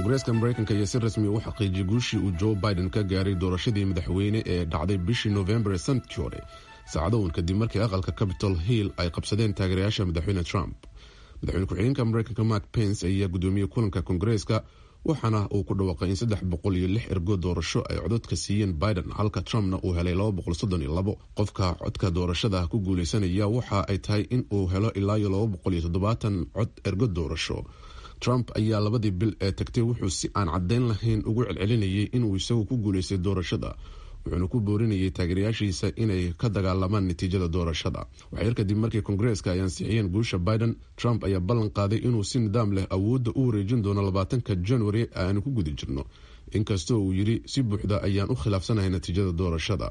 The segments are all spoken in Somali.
koongareeska maraykanka ayaa si rasmi u xaqiijiyay guushii uu joe biden ka gaaray doorashadii madaxweyne ee dhacday bishii noofembar ee sanadkii hore saacadowan kadib markii aqalka capitol hill ay qabsadeen taageerayaasha madaxweyne trump madaxweyne ku-xigeenka maraykanka mark pence ayaa gudoomiyey kulanka koongareeska waxaana uu ku dhawaaqay in saddex boqol iyo lix ergo doorasho ay codadka siiyeen biden halka trumpna uu helay laba boqol soddon iyo labo qofka codka doorashada ku guuleysanaya waxa ay tahay in uu helo ilaa iyo laba boqol iyo toddobaatan cod ergo doorasho trump ayaa labadii bil ee tagtay wuxuu si aan caddayn lahayn ugu celcelinayay inuu isagu ku guuleystay doorashada wuxuuna ku boorinayay taageerayaashiisa inay ka dagaalamaan natiijada doorashada waxyar kadib markii koongareeska ay ansixiyeen guusha biden trump ayaa ballan qaaday inuu si nidaam leh awoodda u wareejin doono labaatanka january aanu ku guda jirno inkastoo uu yidhi si buuxda ayaan u khilaafsanahay natiijada doorashada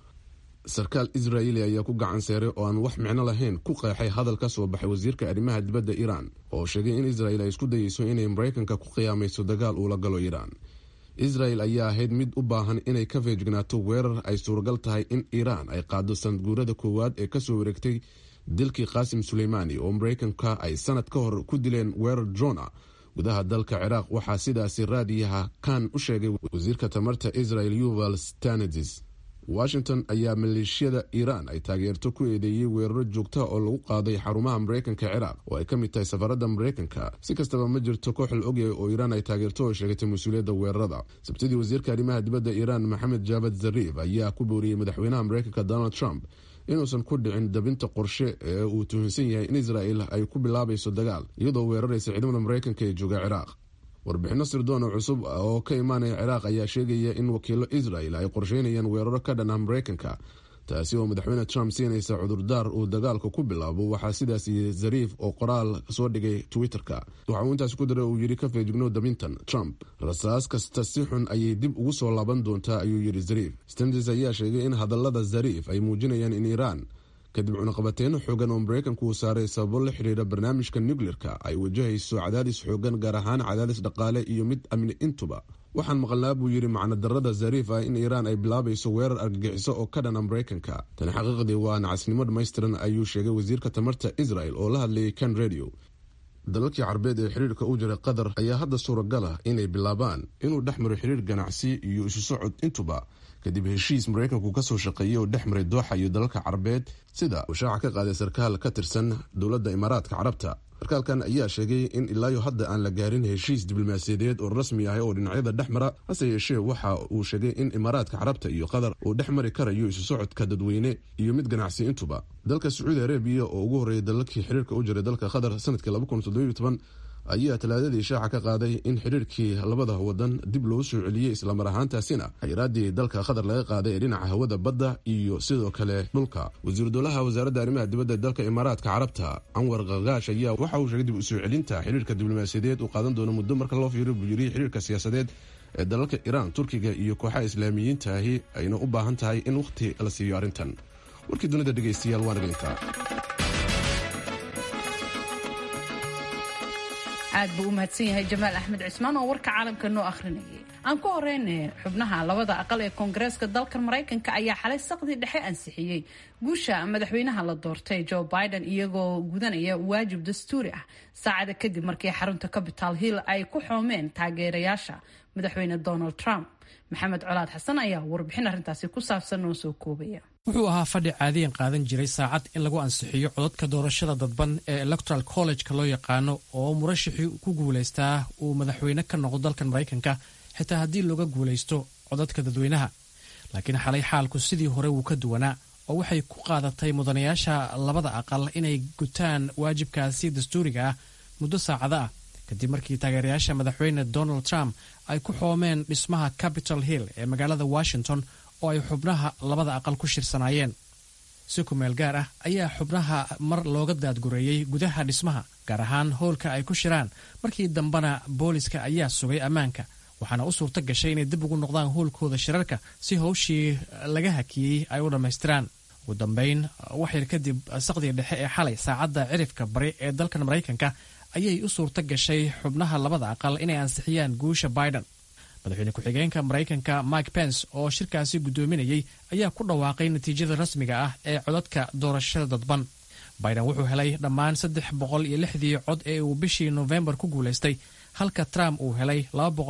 sarkaal israa'iili ayaa ku gacan seeray oo aan wax micno lahayn ku qeexay hadal ka soo baxay wasiirka arrimaha dibadda iiraan oo sheegay in israel ay isku dayeyso inay maraykanka ku qiyaamayso dagaal uula galo iiraan israel ayaa ahayd mid u baahan inay ka feejignaato weerar ay suuragal tahay in iiraan ay qaado sanadguurada koowaad ee kasoo wareegtay dilkii qaasim suleymaani oo maraykanka ay sanad ka hor ku dileen weerar jona gudaha dalka ciraaq waxaa sidaasi raadiyaha kan u sheegay wasiirka tamarta israel yuval stanadis washington ayaa maleeshiyada iiraan ay taageerto ku eedeeyey weeraro joogta oo lagu qaaday xarumaha maraykanka ciraaq oo ay ka mid tahay safaradda maraykanka si kastaba ma jirto koox la ogyahay oo iiraan ay taageerto oo sheegatay mas-uuliyadda weerarada sabtidii wasiirka arrimaha dibadda iiraan maxamed jaabad zariif ayaa ku booriyey madaxweynaha maraykanka donald trump inuusan ku dhicin dabinta qorshe ee uu tuhunsan yahay in israel ay ku bilaabayso dagaal iyadoo weeraraysa ciidamada maraykanka ee jooga ciraaq warbixino sirdoona cusub oo ka imaanaya ciraaq ayaa sheegaya in wakiilo israel ay qorsheynayaan weeraro ka dhan ah maraykanka taasi oo madaxweyne trump siinaysa cudurdaar uu dagaalka ku bilaabo waxaa sidaas yii zariif oo qoraal soo dhigay twitter-ka waxa uu intaas ku daray uu yidhi ka feejigno dabintan trump rasaas kasta si xun ayay dib ugu soo laaban doontaa ayuu yidhi zariif standes ayaa sheegay in hadallada zariif ay muujinayaan in iiraan kadib cunaqabateyno xoogan oo maraykanku uu saaray sababo la xidhiira barnaamijka nucleer-ka ay wajahayso cadaadis xoogan gaar ahaan cadaadis dhaqaale iyo mid amni intuba waxaan maqalnaa buu yidhi macnadarada zariif ah in iiraan ay bilaabayso weerar argagixiso oo ka dhana maraykanka tani xaqiiqdii waa nacasnimo dhammaystiran ayuu sheegay wasiirka tamarta israel oo la hadlayay kan radio dalalkii carbeed ee xiriirka u jiray qatar ayaa hadda suuragal ah inay bilaabaan inuu dhex maro xiriir ganacsi iyo isu socod intuba kadib heshiis maraykanku kasoo shaqeeyey oo dhex maray dooxa iyo dalalka carabeed sida uu shaaca ka qaaday sarkaal ka tirsan dowladda imaaraadka carabta sarkaalkan ayaa sheegay in ilaayo hadda aan la gaarin heshiis diblomaasiyadeed oo rasmi ah oo dhinacyada dhex mara hase yeeshee waxa uu sheegay in imaaraadka carabta iyo qatar uu dhex mari karayo isu socodka dadweyne iyo mid ganacsi intuba dalka sacuudi arabiya oo ugu horreeyay dalalkii xiriirka u jiray dalka qatar sanadkii ayaa talaadadii shaaca ka qaaday in xiriirkii labada wadan dib loo soo celiyey islamar ahaantaasina xayiraadii dalka qatar laga qaaday ee dhinaca hawada badda iyo sidoo kale dhulka wasiiru dowlaha wasaaradda arrimaha dibadda dalka imaaraadka carabta anwar kakaash ayaa waxa uu sheegay dib u soo celinta xiriirka diblomaasiyadeed uu qaadan doono muddo marka loo fiiro buu yiri xiriirka siyaasadeed ee dalalka iiraan turkiga iyo kooxaha islaamiyiinta ahi ayna u baahan tahay in wakhti la siiyo arrintan warkii dunida dhegaystayaal waan dhegeytaa aad buu u mahadsan yahay jamaal axmed cismaan oo warka caalamka noo akhrinayay aan ku horeyna xubnaha labada aqal ee koongareeska dalkan maraykanka ayaa xalay saqdii dhexe ansixiyey guusha madaxweynaha la doortay joe biden iyagoo gudanaya waajib dastuuri ah saacada kadib markii xarunta capital hill ay ku xoomeen taageerayaasha madaxweyne donald trump maxamed colaad xasan ayaa warbixin arrintaasi ku saabsan noo soo koobaya wuxuu ahaa fadhi caadiyan qaadan jiray saacad in lagu ansixiyo codadka doorashada dadban ee electoral college-ka loo yaqaano oo murashixii ku guulaystaa uu madaxweyne ka noqdo dalkan maraykanka xitaa haddii looga guulaysto codadka dadweynaha laakiin xalay xaalku sidii hore wuu ka duwanaa oo waxay ku qaadatay mudanayaasha labada aqal inay gutaan waajibkaasi dastuuriga ah muddo saacado ah kadib markii taageerayaasha madaxweyne donald trump ay ku xoomeen dhismaha capitol hill ee magaalada washington oo ay xubnaha labada aqal ku shirsanaayeen si ku meel gaar ah ayaa xubnaha mar looga daadgureeyey gudaha dhismaha gaar ahaan howlka ay ku shiraan markii dambena booliska ayaa sugay ammaanka waxaana u suurto gashay inay dib ugu noqdaan howlkooda shirarka si howshii laga hakiyey ay u dhammaystiraan ugu dambayn waxyar kadib saqdiga dhexe ee xalay saacadda cirifka bari ee dalkan maraykanka ayay u suurto gashay xubnaha labada aqal inay ansixiyaan guusha biden madaxweyne ku-xigeenka maraykanka mike pence oo shirkaasi guddoominayey ayaa ku dhawaaqay natiijada rasmiga ah ee codadka doorashada dadban biden wuxuu helay dhammaan saddex boqol iyo lixdii cod ee uu bishii nofembar ku guulaystay halka trump uu helay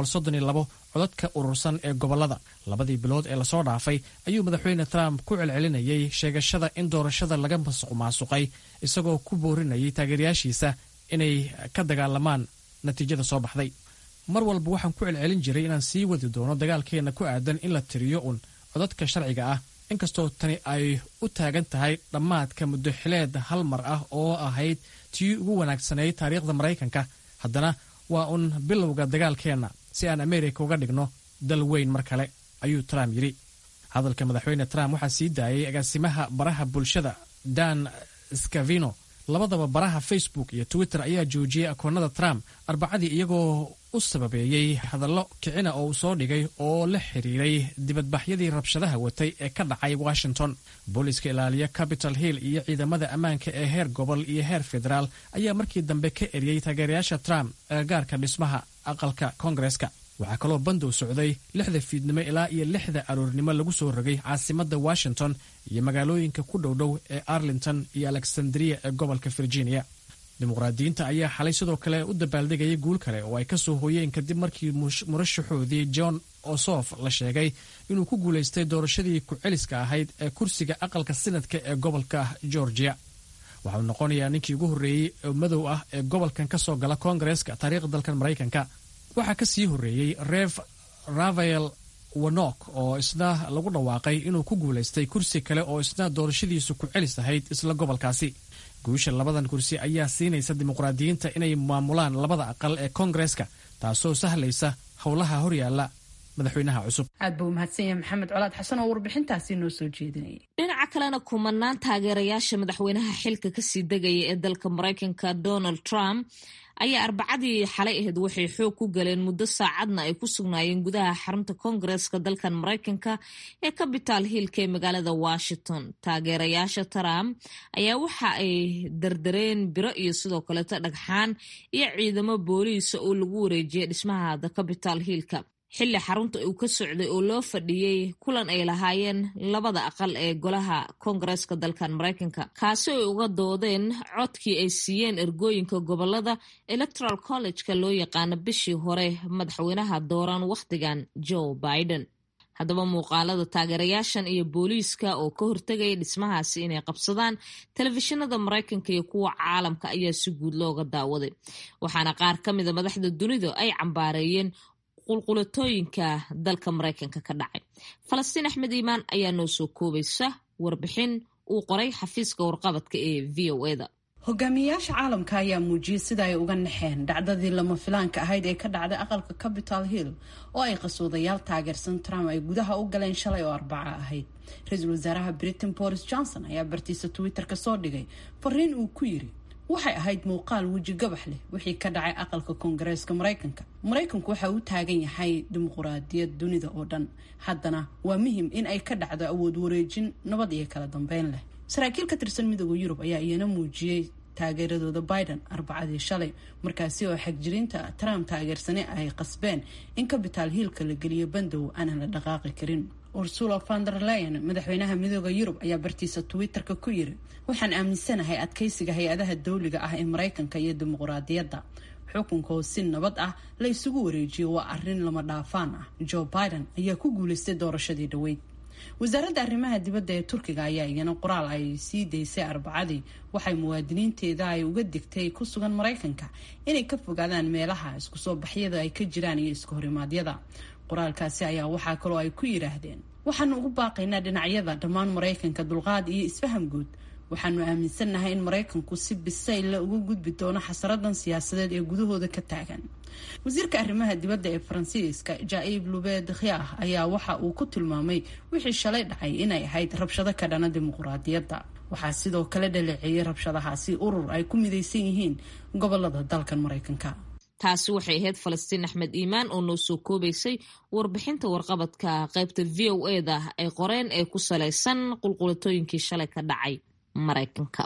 codadka urursan ee gobollada labadii bilood ee lasoo dhaafay ayuu madaxweyne trump ku celcelinayay sheegashada in doorashada laga masuq maasuqay isagoo ku boorinayay taageerayaashiisa inay ka dagaalamaan natiijada soo baxday mar walba waxaan ku celcelin jiray inaan sii wadi doono dagaalkeenna ku aadan in la tiriyo un codadka sharciga ah inkastoo tani ay u taagan tahay dhammaadka muddo xileed hal mar ah oo ahayd tii ugu wanaagsanayd taariikhda maraykanka haddana waa un bilowga dagaalkeenna si aan ameerika uga dhigno dal weyn mar kale ayuu trump yidhi hadalka madaxweyne trump waxaa sii daayay agaasimaha baraha bulshada dan scavino labadaba baraha facebook iyo twitter ayaa joojiyey akoonnada trump arbacadii iyagoo u sababeeyey hadallo kicina oo uu soo dhigay oo la xiriiray dibadbaxyadii rabshadaha watay ee ka dhacay washington booliiska ilaaliya capitol hill iyo ciidamada ammaanka ee heer gobol iyo heer federaal ayaa markii dambe ka eriyey taageerayaasha trump agagaarka dhismaha aqalka koongareska waxaa kaloo bandow socday lixda fiidnimo ilaa iyo lixda aroornimo lagu soo rogay caasimadda washington iyo magaalooyinka ku dhowdhow ee arlington iyo alexandria ee gobolka virginia dimuqraadiyiinta ayaa xalay sidoo kale u dabaaldegayay guul kale oo ay ka soo hooyeen kadib markii murashaxoodii john osof la sheegay inuu ku guulaystay doorashadii ku-celiska ahayd ee kursiga aqalka sinadka ee gobolka georgia waxauu noqonayaa ninkii ugu horreeyey oo madow ah ee gobolkan ka soo gala koongareeska taariikhda dalkan maraykanka waxaa ka sii horreeyey rev rafael wanok oo isna lagu dhawaaqay inuu ku guulaystay kursi kale oo isna doorashadiisu ku-celis ahayd isla gobolkaasi guusha labadan kursi ayaa siinaysa dimuqraadiyiinta inay maamulaan labada aqal ee koongareeska taasoo sahlaysa howlaha horyaala madaxweynaha cusub aad buu umahadsan yahay maxamed colaad xasan oo warbixintaasi noo soo jeedinayay dhinaca kalena kumanaan taageerayaasha madaxweynaha xilka kasii degaya ee dalka maraykanka donald trump ayaa arbacadii xalay ahayd waxay xoog ku galeen muddo saacadna ay ku sugnaayeen gudaha xarunta koongareeska dalkan maraykanka ee capital hillka ee magaalada washington taageerayaasha trump ayaa waxa ay dardareen biro iyo sidoo kaleeto dhagxaan iyo ciidamo booliisa oo lagu wareejiyay dhismaha the capital hillka xilli xarunta uu ka socday oo loo fadhiyey kulan ay lahaayeen labada aqal ee golaha koongareeska dalkan maraykanka kaasi ay uga doodeen codkii ay siiyeen ergooyinka gobolada electoral college-ka loo yaqaano bishii hore madaxweynaha dooran wakhtigan joe biden haddaba muuqaalada taageerayaashan iyo booliiska oo ka hortegaya dhismahaasi inay qabsadaan telefishinada maraykanka iyo kuwa caalamka ayaa si guud looga daawaday waxaana qaar ka mida madaxda dunidu ay cambaareeyeen qulqulatooyinka dalka maraykanka ka dhacay falastiin axmed iimaan ayaa noo soo koobaysa warbixin uu qoray xafiiska warqabadka ee v o eda hogaamiyayaasha caalamka ayaa muujiyey sida ay uga naxeen dhacdadii lama filaanka ahayd ee ka dhacday aqalka capital hill oo ay qasoodayaal taageersan trump ay gudaha u galeen shalay oo arbaca ahayd ra-iisul wasaaraha britain boris johnson ayaa bartiisa twitter-ka soo dhigay fariin uu ku yiri waxay ahayd muuqaal weji gabax leh wixii ka dhacay aqalka koongareeska maraykanka maraykanku waxa uu taagan yahay dimuquraadiyad dunida oo dhan haddana waa muhim in ay ka dhacdo awood wareejin nabad iyo kala dambeyn leh saraakiil ka tirsan midooda yurub ayaa iyana muujiyey taageeradooda biden arbacadii shalay markaasi oo xagjirinta trump taageersane ay qasbeen in capital hiilka la geliyo bandow aanan la dhaqaaqi karin ursula vander leyen madaxweynaha midooda yurub ayaa bartiisa twitter-ka ku yiri waxaan aaminsanahay adkeysiga hay-adaha dawliga ah ee maraykanka iyo dimuquraadiyadda xukunka oo si nabad ah la isugu wareejiyo waa arrin lama dhaafaan ah joe biden ayaa ku guulaystay doorashadii dhaweyd wasaaradda arrimaha dibadda ee turkiga ayaa iyana qoraal ay sii daysay arbacadii waxay muwaadiniinteeda ay uga digtay ku sugan maraykanka inay ka fogaadaan meelaha isku soo baxyada ay ka jiraan iyo iska horimaadyada qoraalkaasi ayaa waxaa kaloo ay ku yidhaahdeen waxaanu ugu baaqaynaa dhinacyada dhammaan maraykanka dulqaad iyo isfaham guud waxaanu aaminsannahay in maraykanku si bisaylla uga gudbi doono xasaradan siyaasadeed ee gudahooda ka taagan wasiirka arrimaha dibadda ee faransiiska jaaib lubed khiah ayaa waxa uu ku tilmaamay wixii shalay dhacay inay ahayd rabshado ka dhana dimuquraadiyadda waxaa sidoo kale dhaleeceeyay rabshadahaasi urur ay ku midaysan yihiin gobolada dalkan maraykanka taasi waxay ahayd falastiin axmed iimaan oo noo soo koobaysay warbixinta warqabadka qaybta v o eda ay qoreen ee ku salaysan qulqulatooyinkii shalay ka dhacay maraykanka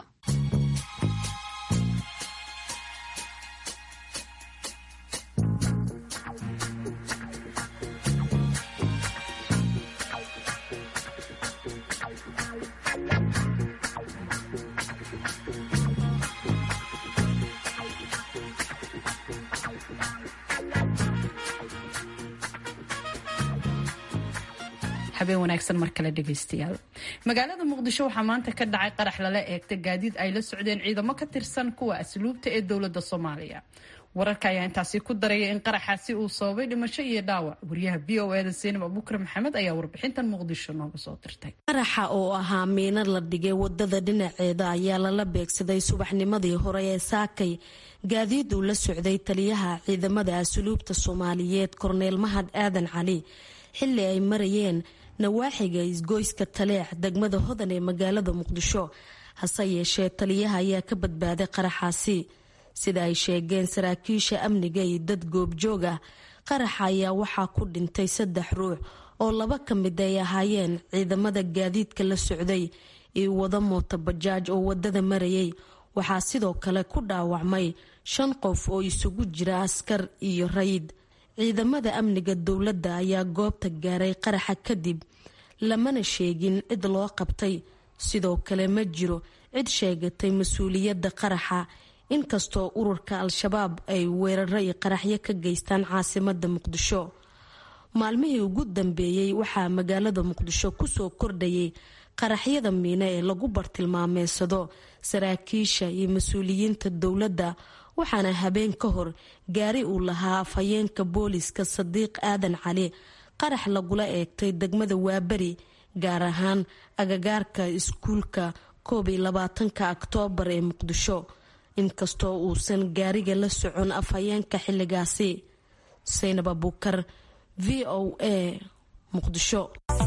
habeen wanaagsan mar kale dhegaystayaal magaalada muqdisho waxaa maanta ka dhacay qarax lala eegta gaadiid ay la socdeen ciidamo ka tirsan kuwa asluubta ee dowladda soomaaliya wararka ayaa intaasi ku daraya in qaraxaasi uu sababay dhimasho iyo dhaawac wariyaha v o eda seenab abukar maxamed ayaa warbixintan muqdisho nooga soo dirtay qaraxa oo ahaa miino la dhigay wadada dhinaceeda ayaa lala beegsaday subaxnimadii hore ee saakay gaadiid uu la socday taliyaha ciidamada asluubta soomaaliyeed korneel mahad aadan cali xilli ay marayeen nawaaxiga isgoyska taleex degmada hodan ee magaalada muqdisho hase yeeshee taliyaha ayaa ka badbaaday qaraxaasi sida ay sheegeen saraakiisha amniga iyo dad goobjoog ah qaraxa ayaa waxaa ku dhintay saddex ruux oo laba ka mid ay ahaayeen ciidamada gaadiidka la socday iyo wada mooto bajaaj oo wadada marayay waxaa sidoo kale ku dhaawacmay shan qof oo isugu jira askar iyo rayid ciidamada amniga dowladda ayaa goobta gaaray qaraxa kadib lamana sheegin cid loo qabtay sidoo kale ma jiro cid sheegatay mas-uuliyadda qaraxa inkastoo ururka al-shabaab ay weeraro iyo qaraxyo ka geystaan caasimada muqdisho maalmihii ugu dambeeyey waxaa magaalada muqdisho kusoo kordhayay qaraxyada miine ee lagu bartilmaameysado saraakiisha iyo mas-uuliyiinta dowladda waxaana habeen ka hor gaari uu lahaa afhayeenka booliska sadiiq aadan cali qarax lagula eegtay degmada waaberi gaar ahaan agagaarka iskuulka koob iyo labaatanka oktoobar ee muqdisho inkastoo uusan gaariga la socon afhayeenka xilligaasi saynab abuukar v o a muqdisho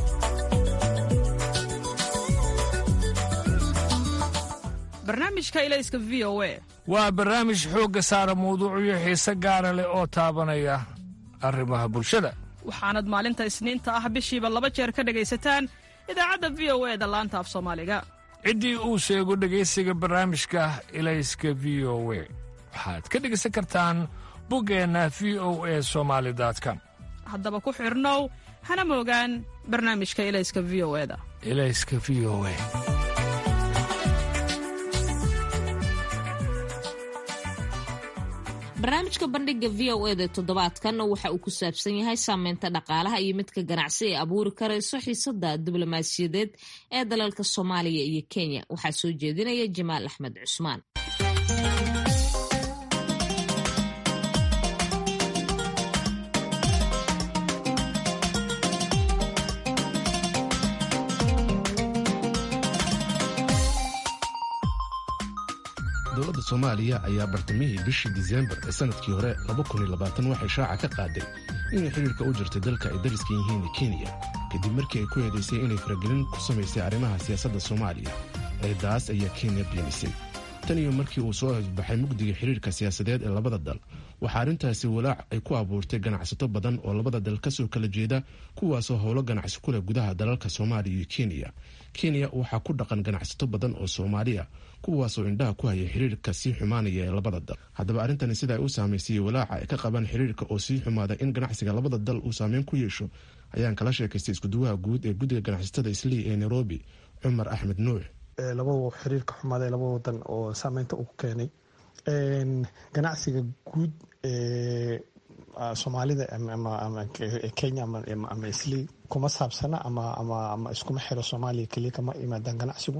barnaamijka ilayska v o a waa barnaamij xoogga saara mawduucyo xiise gaara leh oo taabanaya arrimaha bulshada waxaanad maalinta isniinta ah bishiiba laba jeer ka dhegaysataan idaacadda v o e da laanta af soomaaliga ciddii uu sheego dhegaysiga barnaamijka ilayska v o we waxaad ka dhegaysan kartaan buggeenna v o e somaali com haddaba ku xidhnow hana moogaan barnaamijka ilayska v o eda ilayska v o e barnaamijka bandhiga v o eda toddobaadkan waxa uu ku saabsan yahay saameynta dhaqaalaha iyo midka ganacsi ee abuuri karayso xiisada diblomaasiyadeed ee dalalka soomaaliya iyo kenya waxaa soo jeedinaya jamaal axmed cusmaan dowladda soomaaliya ayaa bartamihii bishii disembar ee sanadkii hore waxay shaaca ka qaaday inay xidhiirka u jirtay dalka ay dariska yihiin kenya kadib markii ay ku eedaysay inay faragelin ku samaysay arrimaha siyaasadda soomaaliya eedaas ayaa kenya beenisay tan iyo markii uu soo hosbaxay mugdiga xidhiirka siyaasadeed ee labada dal waxaa arrintaasi walaac ay ku abuurtay ganacsato badan oo labada dal kasoo kala jeeda kuwaasoo howlo ganacsi ku leh gudaha dalalka soomaaliya iyo kenya kenya waxaa ku dhaqan ganacsato badan oo soomaaliya kuwaasoo indhaha ku haya xiriirka sii xumaanaya ee labada dal haddaba arrintani sida ay u saamaysayey walaaca ay ka qabaan xiriirka oo sii xumaada in ganacsiga labada dal uu saameyn ku yeesho ayaan kala sheekaystay iskuduwaha guud ee guddiga ganacsatada islii ee nairobi cumar axmed nuux laba xiriirka xumaada ee laba wadan oo saameynta uu keenay ganacsiga guud ee soomaalida kenya ama islii kuma saabsana ama iskuma xiro soomaaliya keliya kama imaadaan ganacsigu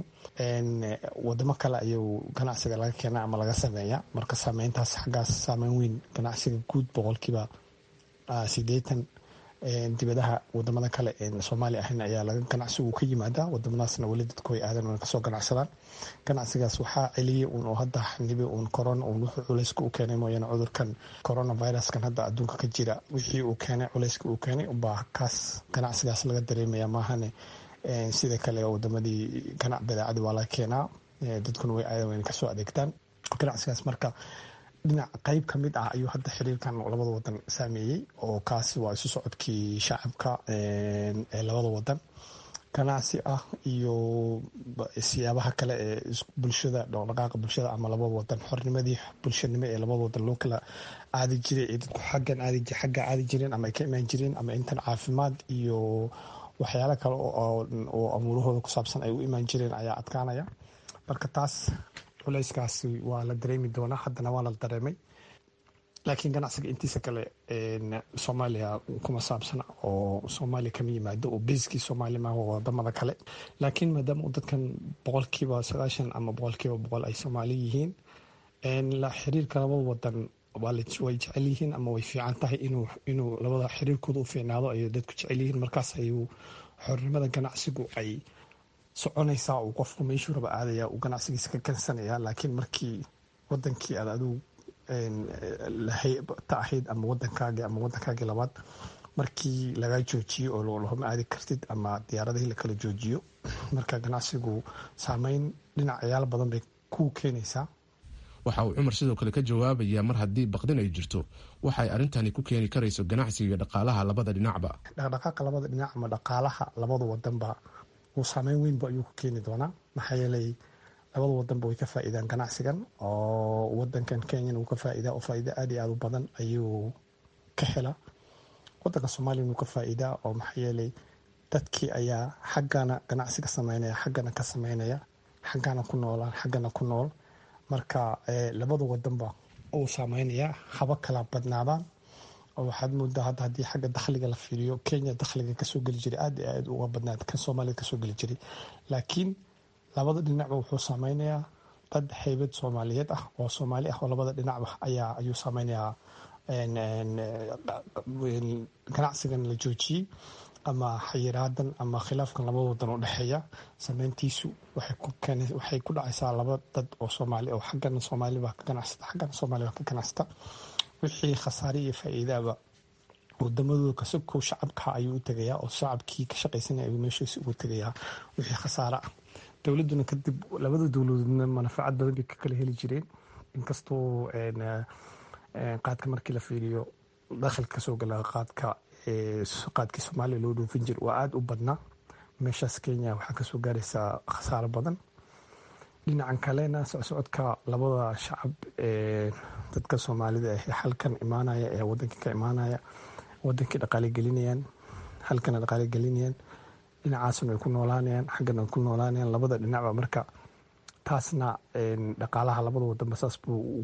wadamo kale ayuu ganacsiga laga keena ama laga sameeya marka saameyntaas xaggaas saameyn weyn ganacsiga guud boqolkiiba sideetan dibadaha wadamada kale soomaaliya ahayn ayaa laga ganacsigu ka yimaada wadamadaasna weli dadku way aadan wana kasoo ganacsadaan ganacsigaas waxaa celiyay un oo hadda nibi uun corona uun wuxuu culayska u keenay mooyaane cudurkan coronaviruskan hadda adduunka ka jira wixii uu keenay culayska uu keenay ubaa kaas ganacsigaas laga dareemaya maahane sida kale wadamadii ganac badeecadi waa laga keenaa dadkuna way aadan wayna kasoo adeegtaan ganacsigaas marka dhinac qeyb ka mid ah ayuu hadda xiriirkan labada wadan saameeyey oo kaasi waa isu socodkii shacabka ee labada wadan ganacsi ah iyo siyaabaha kale ee bulshada dhaqdhaqaaqa bulshada ama labada wadan xornimadii bulshanimo ee labada wadan loo kala aadi jiray ee dadku xaggan aadi xagga aadi jireen ama ay ka imaan jireen ama intan caafimaad iyo waxyaalo kale oo amuurahooda ku saabsan ay u imaan jireen ayaa adkaanaya marka taas culayskaasi waa la dareemi doonaa haddana waa la dareemay laakiin ganacsiga intiisa kale soomaaliya kuma saabsana oo soomaaliya kama yimaado oo beskii soomaaliya maaha wadamada kale laakiin maadaama dadkan boqolkiiba sagaashan ama boqolkiiba boqol ay soomaali yihiin xiriirka labada wadan way jecel yihiin ama way fiican tahay inuu labada xiriirkooda u fiicnaado ayay dadku jecel yihiin markaas ayuu xornimada ganacsigu ay soconaysaa uu qofku meeshuu raba aadaya uu ganacsigiisa ka kansanaya laakiin markii wadankii aad adigu ta ahayd ama wadankaagi ama wadankaagii labaad markii lagaa joojiyo oo lahoma aadi kartid ama diyaaradihii lakala joojiyo marka ganacsigu saameyn dhinacayaal badan bay ku keenaysaa waxa uu cumar sidoo kale ka jawaabayaa mar haddii baqdin ay jirto waxay arrintani ku keeni karayso ganacsiga iyo dhaqaalaha labada dhinacba dhaqdhaqaaqa labada dhinac ama dhaqaalaha labada wadanba uu saameyn weynba ayuu ku keeni doonaa maxaa yeelay labada wadanba way ka faa'iidaan ganacsigan oo wadankan kenyana wuu ka faa'iidaa oo faa'iida aad iyo aad u badan ayuu ka helaa wadanka soomaaliyana wuu ka faa'iidaa oo maxaa yeelay dadkii ayaa xaggana ganacsiga sameynaya xaggana ka sameynaya xaggana ku noolaan xaggana ku nool marka labada wadanba uu saameynayaa haba kala badnaadaan oo waxaad moodaa hadda haddii xagga dakhliga la fiiriyo kenya dakhliga kasoo geli jiray aad iyo aad uga badnaad kan soomaalida kasoo geli jiray laakiin labada dhinacba wuxuu saameynayaa dad haybad soomaaliyeed ah oo soomaali ah oo labada dhinacba ayaa ayuu saameynayaa ganacsigan la joojiyey ama xayiraadan ama khilaafkan labada wadan u dhexeeya sameyntiisu waxay ku dhacaysaa laba dad oo soomaali oo xaggana soomaali baa ka ganacsata xaggana soomaali baa ka ganacsata wixii khasaare iyo faa'iidaaba wadamadooda kasokow shacabka ayuu u tegayaa oo shacabkii ka shaqaysanaya ayuu meeshiisa ugu tegayaa wixii khasaare ah dowladuna kadib labada dowladoodna manafacad badan bay ka kala heli jireen inkastoo qaadka markii la fiiriyo dakhilka kasoo gala qaadka qaadkii soomaaliya loo dhoofin jir waa aada u badnaa meeshaas kenya waxaa kasoo gaaraysaa khasaaro badan dhinacan kalena socsocodka labada shacab ee dadka soomaalida ee halkan imaanaya ee wadankii ka imaanaya wadankii dhaqaale gelinayaan halkana dhaqaale gelinayaan dhinacaasna ay ku noolaanayaan xaggana ay ku noolaanayaan labada dhinacba marka taasna dhaqaalaha labada wadanba saas buu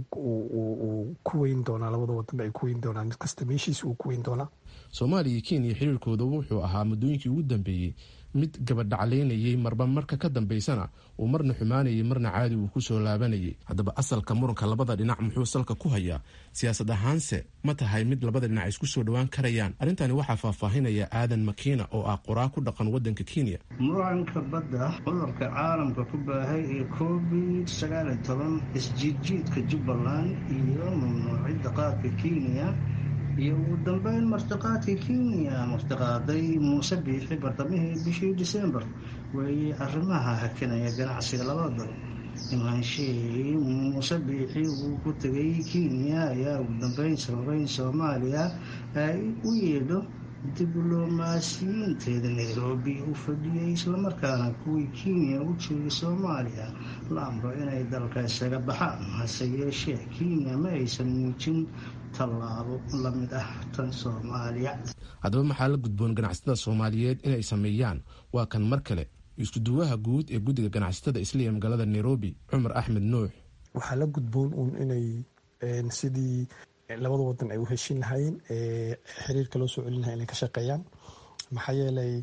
ku weyn doonaa labada wadanba ay ku weyn doonaa mid kasta meeshiisa uu ku weyn doonaa soomaaliya iyo kenya xiriirkooda wuxuu ahaa muddooyinkii ugu dambeeyey mid gabadhaclaynayay marba marka ka dambaysana uu marna xumaanayay marna caadi uu kusoo laabanayay haddaba asalka muranka labada dhinac muxuu salka ku hayaa siyaasad ahaanse ma tahay mid labada dhinac isku soo dhowaan karayaan arrintani waxaa faahfaahinaya aadan makiina oo ah qoraa ku dhaqan wadanka kenya muranka badda cudurka caalamka ku baahay ee covid sagaaliyo toban isjiidjiidka jubbaland iyo mamnuucidda qaadka kenya iyo ugu dambeyn martiqaadka kenya martiqaaday muuse biixi bartamihii bishii disembar weeyey arrimaha hakinaya ganacsiga labada dal imaanshihii muuse biixi uu ku tegay kenya ayaa ugu dambeyn sababeyn soomaaliya ay u yeedho diblomaasiyiinteeda nairobi u fadhiyay islamarkaana kuwii kenya u joogay soomaaliya la amro inay dalka isaga baxaan hase yeeshee kenya ma aysan muujin tallaabo la mid ah tan soomaaliya haddaba maxaa la gudboon ganacsatada soomaaliyeed inay sameeyaan waa kan mar kale iskuduwaha guud ee guddiga ganacsatada isliya magaalada nairobi cumar axmed nuux waxaa la gudboon uun inay sidii labada wadan ay u heshin lahaayeen ee xiriirka loo soo celin lahay inay ka shaqeeyaan maxaa yeelay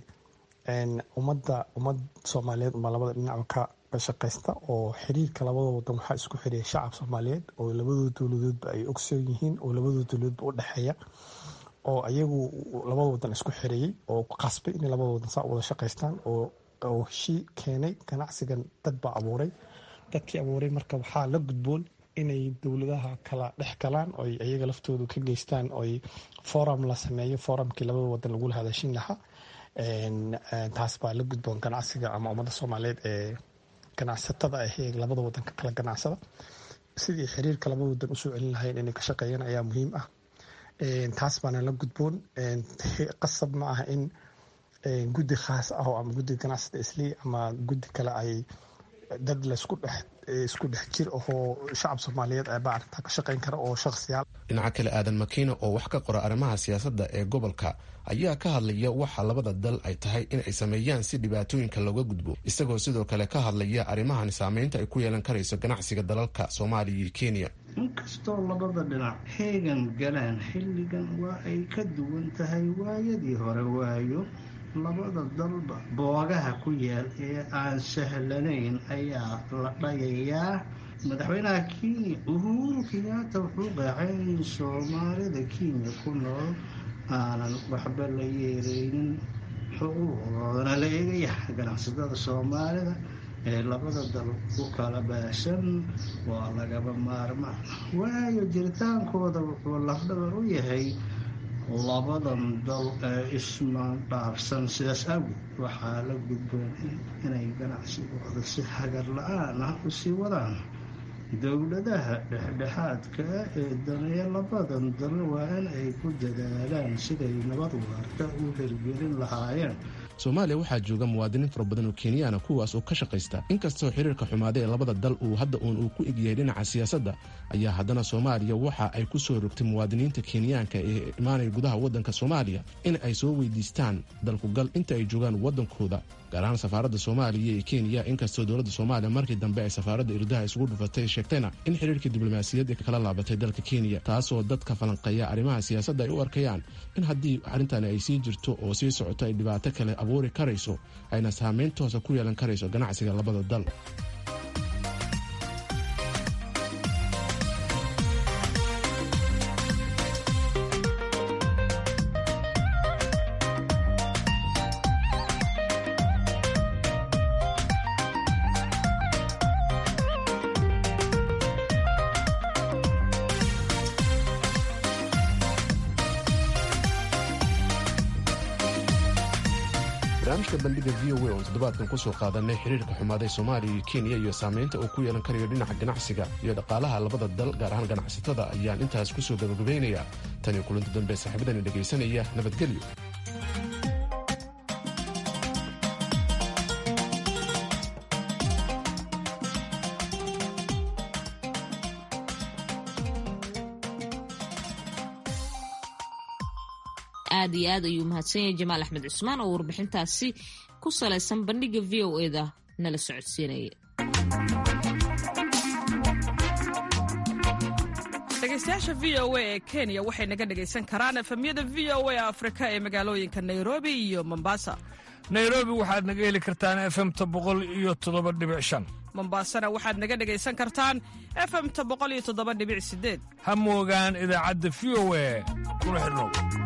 ummadda ummad soomaaliyeed umaa labada dhinacba ka shaqaysta oo xiriirka labada wadan waxaa isku xiriya shacab soomaaliyeed oo labadooda dowladoodba ay ogsoon yihiin oo labadooda dowladoodba u dhexeeya oo ayagu labada wadan isku xiriyey oo qasbay inay labada wadan saa wada shaqaystaan oo heshii keenay ganacsigan dad baa abuuray dadkii abuuray marka waxaa la gudboon inay dowladaha kala dhex galaan oy ayaga laftoodu ka geystaan oy forum la sameeyo forumkii labada wadan lagula hadashin lahaa taas baa la gudboon ganacsiga ama ummadda soomaaliyeed ee ganacsatada ah ee labada wadan ka kala ganacsada sidii xiriirka labada wadan usoo celin lahayn inay ka shaqeeyaan ayaa muhiim ah taas baana la gudboon qasab ma aha in guddi khaas ah ama guddiga ganacsada isli ama guddi kale ay dad laisku dhex isku dhex jir ahoo shacab soomaaliyeed baa arrintaa ka shaqeyn kara oo shakhsiyaal dhinaca kale aadan makiina oo wax ka qora arrimaha siyaasadda ee gobolka ayaa ka hadlaya waxa labada dal ay tahay in ay sameeyaan si dhibaatooyinka looga gudbo isagoo sidoo kale ka hadlaya arrimahan saameynta ay ku yeelan karayso ganacsiga dalalka soomaaliya iyo kenya inkastoo labada dhinac heegan galaan xilligan waa ay ka duwan tahay waayadii hore waayo labada dalba boogaha ku yaal ee aan sahlanayn ayaa la dhayayaa madaxweynaha kenya uhuru kenyaata wuxuu qeexay in soomaalida kenya ku nool aanan waxba la yeereynin xuquuqdoodana la eegaya ganacsatada soomaalida ee labada dal u kala baahsan waa lagaba maarmaan waayo jiritaankooda wuxuu lafdhabar u yahay labadan dal ee ismaandhaafsan sidaas awgeed waxaa la gudboon inay ganacsigooda si hagar la-aan ah usii wadaan dowladaha dhexdhexaadka ee daneeya labadan dal waa in ay ku dadaalaan siday nabad waarta u hirgelin lahaayeen soomaaliya waxaa jooga muwaadiniin fara badan oo kenyaana kuwaas oo ka shaqaysta inkastoo xiriirka xumaaday ee labada dal uu hadda uun uu ku egyahay dhinaca siyaasadda ayaa haddana soomaaliya waxa ay ku soo rogtay muwaadiniinta kenyaanka ee imaanaya gudaha waddanka soomaaliya in ay soo weydiistaan dalkugal inta ay joogaan waddankooda gaar ahaan safaaradda soomaaliya ee kenya inkastoo dowladda soomaaliya markii dambe ay safaaradda irdaha isugu dhufatay sheegtayna in xiriirka diblomaasiyadda kala laabatay dalka kenya taasoo dadka falanqeeya arrimaha siyaasadda ay u arkayaan in haddii arrintani ay sii jirto oo sii socoto ay dhibaato kale abuuri karayso ayna saameyn toosa ku yeelan karayso ganacsiga labada dal barnaamijka bandhiga v o a oon toddobaadkan kusoo qaadanay xiriirka xumaaday soomaaliya iyo kenya iyo saamaynta uu ku yeelan karayo dhinaca ganacsiga iyo dhaqaalaha labada dal gaar ahaan ganacsatada ayaan intaas kusoo gabagabaynayaa tan iyo kulanti dambe saaxiibadani dhegaysanaya nabadgelyo aad iyo aad ayuu mahadsan yahay jamaal axmed cusmaan oo warbixintaasi ku salaysan bandhiga v o eda nala socodsiinaya dhegeystayaasha v o a ee kenya waxay naga dhegaysan karaan efemyada v o a afrika ee magaalooyinka nairobi iyo mombasa nairobi waxaad naga heli kartaan efemta boqol iyo toddoba dhibic shan mombasana waxaad naga dhegaysan kartaan efemta boqol iyo toddoba dhibic sideed ha moogaan idaacadda v o a kuna xidhnow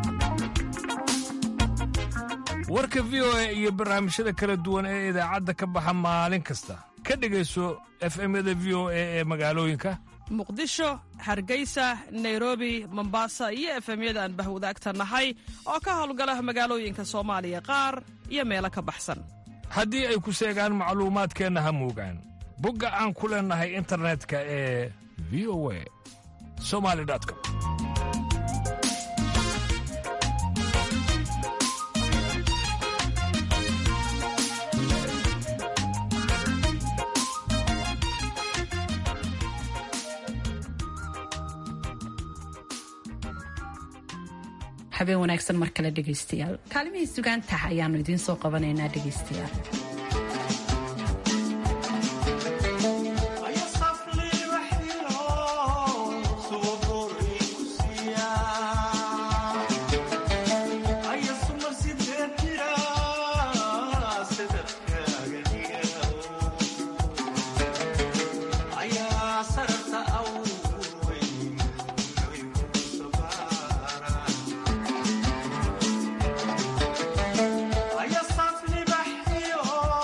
warka v o a iyo barnaamijyada kala duwan ee idaacadda ka baxa maalin kasta ka dhegayso efemyada v o a ee magaalooyinka muqdisho hargeysa nairobi mombasa iyo efemyada aan bahwadaagta nahay oo ka howlgala magaalooyinka soomaaliya qaar iyo meelo ka baxsan haddii ay ku seegaan macluumaadkeenna ha moogaan bogga aan ku leennahay internetka ee v o a somali com habeen wanaagsan mar kale dhegaystayaal kaalimihii sugaantaha ayaannu idiin soo qabanaynaa dhegaystayaal Aya safli bahyo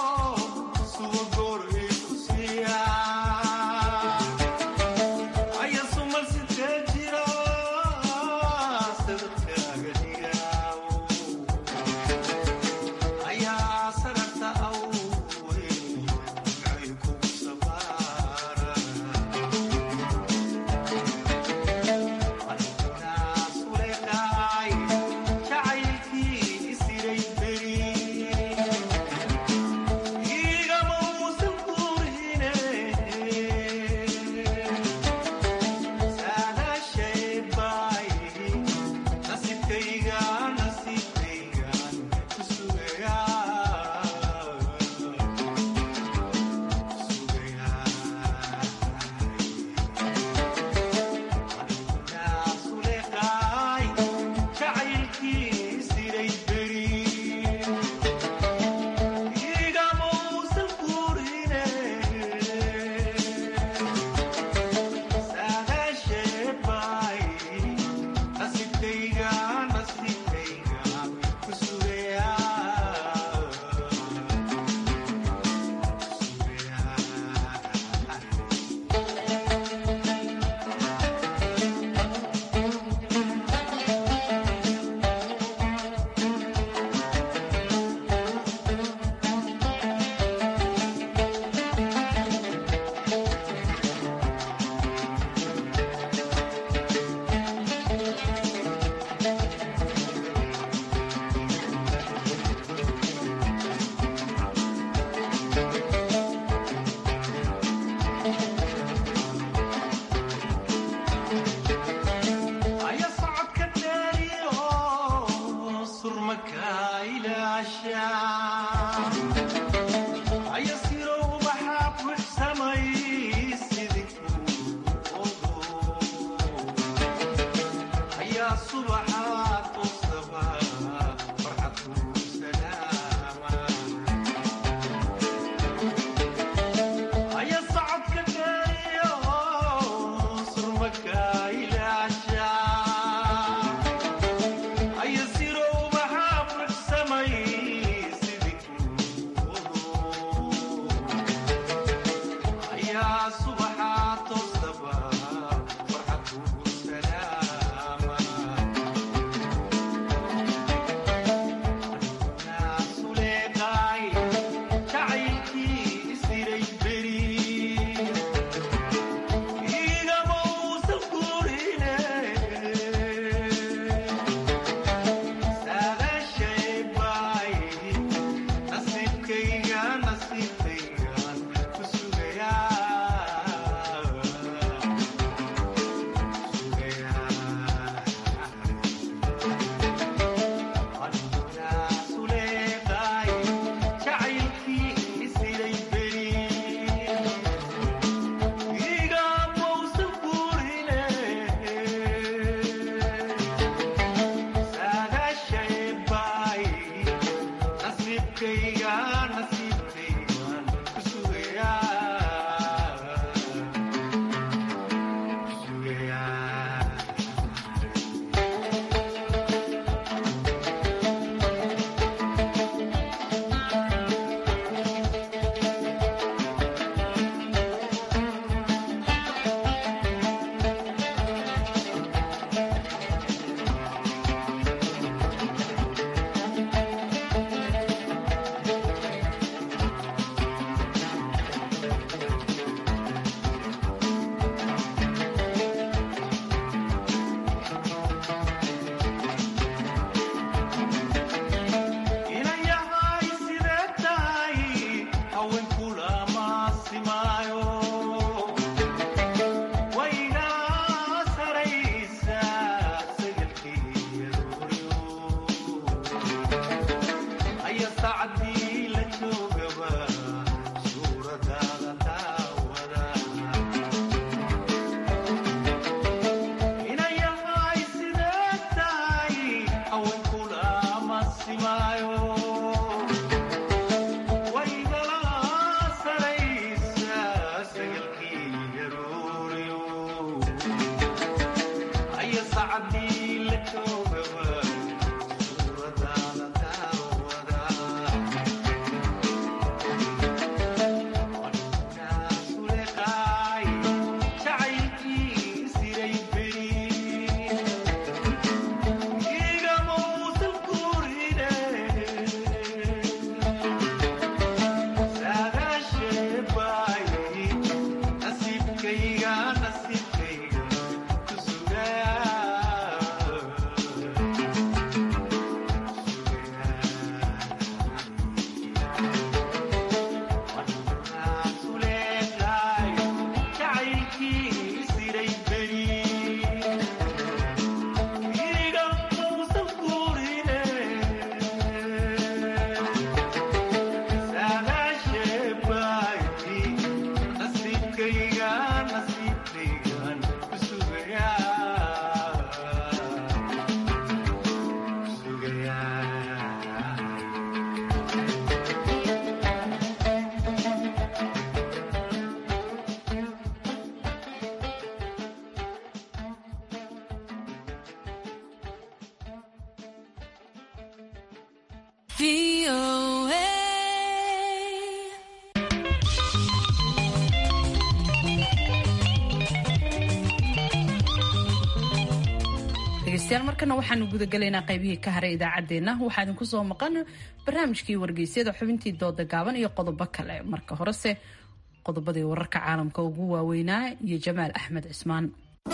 dhegeystayaal markana waxaanu gudagelaynaa qaybihii ka haray idaacaddeenna waxaa idinku soo maqan barnaamijkii wargeysyada xubintii dooda gaaban iyo qodobo kale marka horese qodobadii wararka caalamka ugu waaweynaa iyo jamaal axmed cismaan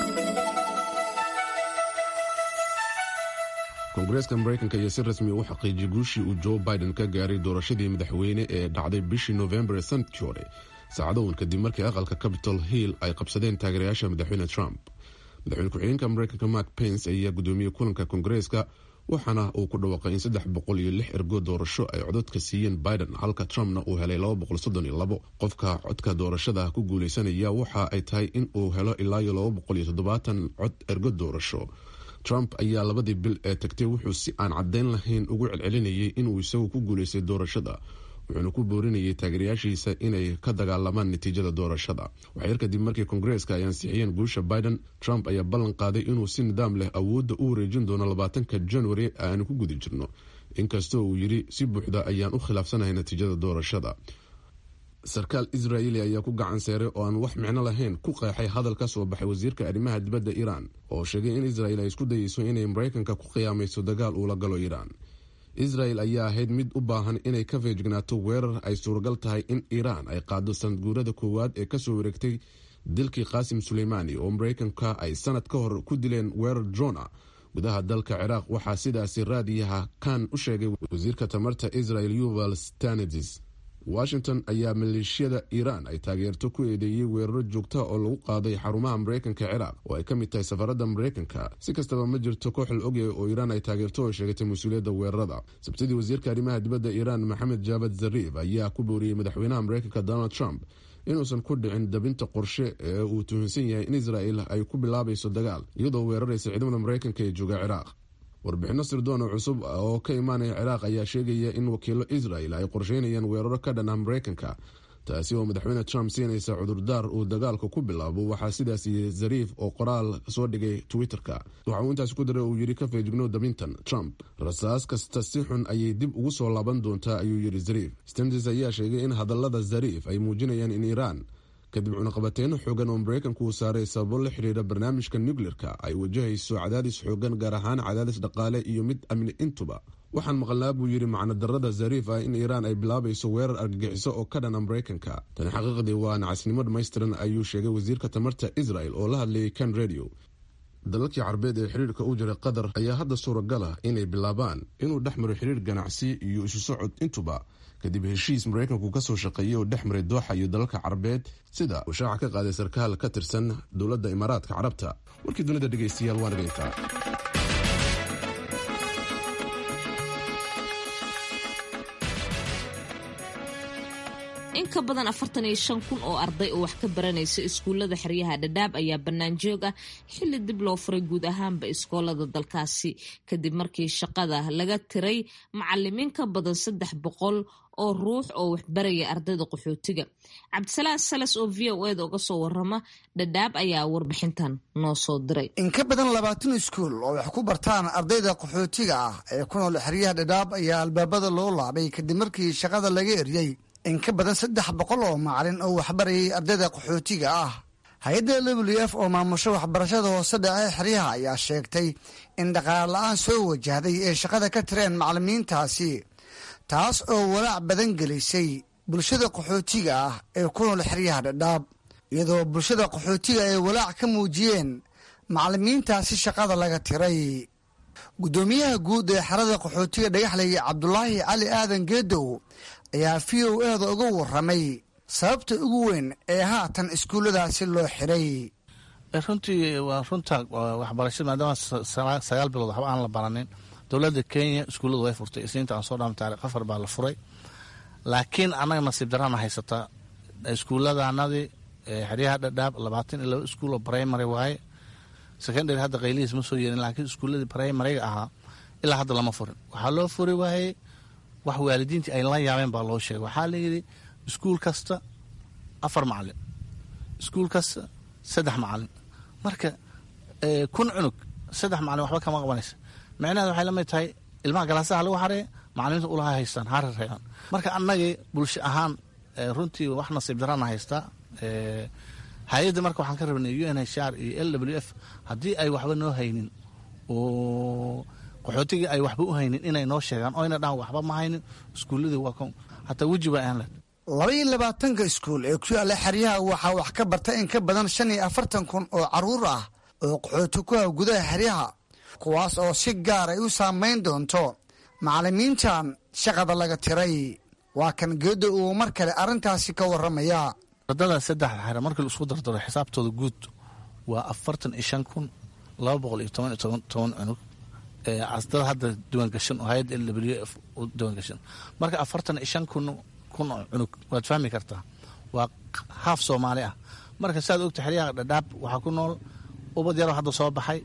koongareeska maraykanka iyo si rasmi u xaqiijiyay guushii uu joe biden ka gaaray doorashadii madaxweyne ee dhacday bishii novembar ee sanadkii hore saacado uun kadib markii aqalka capitol hill ay qabsadeen taageerayaasha madaxweyne trump madaxweyne ku-xigeenka maraykanka mark pence ayaa gudoomiyey kulanka koongareeska waxaana uu ku dhawaaqay in saddex boqol iyo lix ergo doorasho ay codadka siiyeen biden halka trumpna uu helay laba boqol soddon iyo labo qofka codka doorashada ku guuleysanaya waxa ay tahay in uu helo ilaa iyo laba boqol iyo toddobaatan cod ergo doorasho trump ayaa labadii bil ee tagtay wuxuu si aan caddayn lahayn ugu celcelinayay inuu isagu ku guulaystay doorashada wuxuuna ku boorinayay taageerayaashiisa inay ka dagaalamaan natiijada doorashada waxyar kadib markii kongareeska ay ansixiyeen guusha biden trump ayaa ballan qaaday inuu si nidaam leh awoodda u wareejin doono labaatanka januari aanu ku guda jirno inkastoo uu yidhi si buuxda ayaan u khilaafsanahay natiijada doorashada sarkaal israa'iili ayaa ku gacan seeray oo aan wax micno lahayn ku qeexay hadal ka soo baxay wasiirka arrimaha dibadda iiraan oo sheegay in israel ay isku dayeyso inay maraykanka ku qiyaamayso dagaal uula galo iiraan israel ayaa ahayd mid u baahan inay ka feejignaato weerar ay suuragal tahay in iiraan ay qaado sanadguurada koowaad ee kasoo wareegtay dilkii qaasim suleymaani oo maraykanka ay sanad ka hor ku dileen weerar drona gudaha dalka ciraaq waxaa sidaasi raadiyaha kan u sheegay wasiirka tamarta israel yuval stanidis washington ayaa maleeshiyada iiraan ay taageerto ku eedeeyey weeraro joogta oo lagu qaaday xarumaha maraykanka ciraaq oo ay ka mid tahay safaradda maraykanka si kastaba ma jirto koox la ogyahay oo iiraan ay taageerto oo sheegatay mas-uuliyadda weerarada sabtidii wasiirka arrimaha dibadda iiraan maxamed jaabad zariif ayaa ku booriyey madaxweynaha maraykanka donald trump inuusan ku dhicin dabinta qorshe ee uu tuhunsan yahay in israel ay ku bilaabayso dagaal iyadoo weeraraysa ciidamada maraykanka ee jooga ciraaq warbixinno sirdoona cusub oo ka imaanaya ciraaq ayaa sheegaya in wakiilo israel ay qorsheynayaan weeraro ka dhan ah maraykanka taasi oo madaxweyne trump siinaysa cudurdaar uu dagaalka ku bilaabo waxaa sidaas yiri zariif oo qoraal soo dhigay twitter-ka waxa uu intaas ku daray uu yidhi ka feejigno dabintan trump rasaas kasta si xun ayay dib ugu soo laaban doontaa ayuu yidhi zariif stantis ayaa sheegay in hadallada zariif ay muujinayaan in iiraan kadib cunaqabateyno xoogan oo maraykanku uu saaray sababo la xidhiira barnaamijka nucleer-ka ay wajahayso cadaadis xoogan gaar ahaan cadaadis dhaqaale iyo mid amni intuba waxaan maqalnaa buu yidhi macnodarada zariif ah in iiraan ay bilaabayso weerar argagixiso oo ka dhana maraykanka tani xaqiiqdii waa nacasnimo dhammaystiran ayuu sheegay wasiirka tamarta israel oo la hadlayay kan radio dalalkii carbeed ee xiriirka u jiray qatar ayaa hadda suuragal ah inay bilaabaan inuu dhex maro xiriir ganacsi iyo isu socod intuba kadib heshiis maraykanku kasoo shaqeeyey oo dhex maray dooxa iyo dalalka carabeed sida uu shaaca ka qaaday sarkaal ka tirsan dowladda imaaraadka carabta warkii dunida dhegeystayaal waa nageyntaa in ka badan afartan iyo shan kun oo arday oo wax ka baranaysa iskuullada xeryaha dhadhaab ayaa bannaan joog ah xilli dib loo furay guud ahaanba iskoolada dalkaasi kadib markii shaqada laga tiray macalimiin ka badan saddex boqol oo ruux oo waxbaraya ardayda qaxootiga cabdisalaam salas oo v o eda uga soo warama dhadhaab ayaa warbixintan noo soo diray in ka badan labaatan iskuul oo wax ku bartaan ardayda qaxootiga ah ee ku nool xeryaha dhadhaab ayaa albaabada loo laabay kadib markii shaqada laga eryey in ka badan saddex boqol oo macalin oo waxbarayay ardayda qaxootiga ah hay-adda w f oo maamusho waxbarashada hoose dhace xeryaha ayaa sheegtay in dhaqaale la-aan soo wajahday ee shaqada ka tireen macalimiintaasi taas oo walaac badan gelisay bulshada qaxootiga ah ee ku nool xeryaha dhadhaab iyadoo bulshada qaxootiga ay walaac ka muujiyeen macalimiintaasi shaqada laga tiray guddoomiyaha guud ee xerada qaxootiga dhagaxley cabdulaahi cali aadan geedow ayaa v o eda uga waramay sababta ugu weyn ee haatan iskuulladaasi loo xiray runtii waa runta waxbarashada maadaama sagaal bilood waxba aan la baranin dowladda kenya iskuulladu way furtay isniinta aan soo dhaama taarikh afar baa la furay laakiin annaga nasiib darana haysataa iskuulladanadii xeryaha dhadhaab labaatan iyo laba iskuul oo primary waaye secondary hadda qaylihiis ma soo yeerin laakiin iskuulladii primariga ahaa ilaa hadda lama furin waxaa loo furi waayey wax waalidiintii ay la yaabeen baa loo sheegay waxaa layidhi iskuul kasta afar macalin iskuul kasta saddex macalin marka kun cunug saddex macalin waxba kama qabanaysa micnaheed waxay la mid tahay ilmaha galaasaha lagu xareeya macalimiinta ulaha haystaan harar reebaan marka annagii bulsho ahaan runtii wax nasiib darana haystaa hay-adda marka waxaan ka rabnay u n h r iyo l w f haddii ay waxba noo haynin oo qaxootigii ay waxba u haynin inay noo sheegaan oo yna dhahan waxba ma haynin iskuulladii waa kon hataa weji ba aan leh laba iyo labaatanka iskuul ee ku yaalla xeryaha waxaa wax ka barta in ka badan shan iyo afartan kun oo caruur ah oo qaxooti ku ah gudaha xeryaha kuwaas oo si gaar ay u saamayn doonto macalimiintan shaqada laga tiray waa kan geedo uu mar kale arrintaasi ka warramaya ardada saddexda xere markii la isku dardaro xisaabtooda guud waa afartan iyo shan kun laba boqol iyo toban iyo toban toban cunug asdada hadda diiwaangashan oo hay-adda l w f u diiwaangashan marka afartan iyo shan kun kun oo cunug waad fahmi kartaa waa haaf soomaali ah marka saad ogta xeryaha dhadhaab waxaa ku nool ubad yaroo hadda soo baxay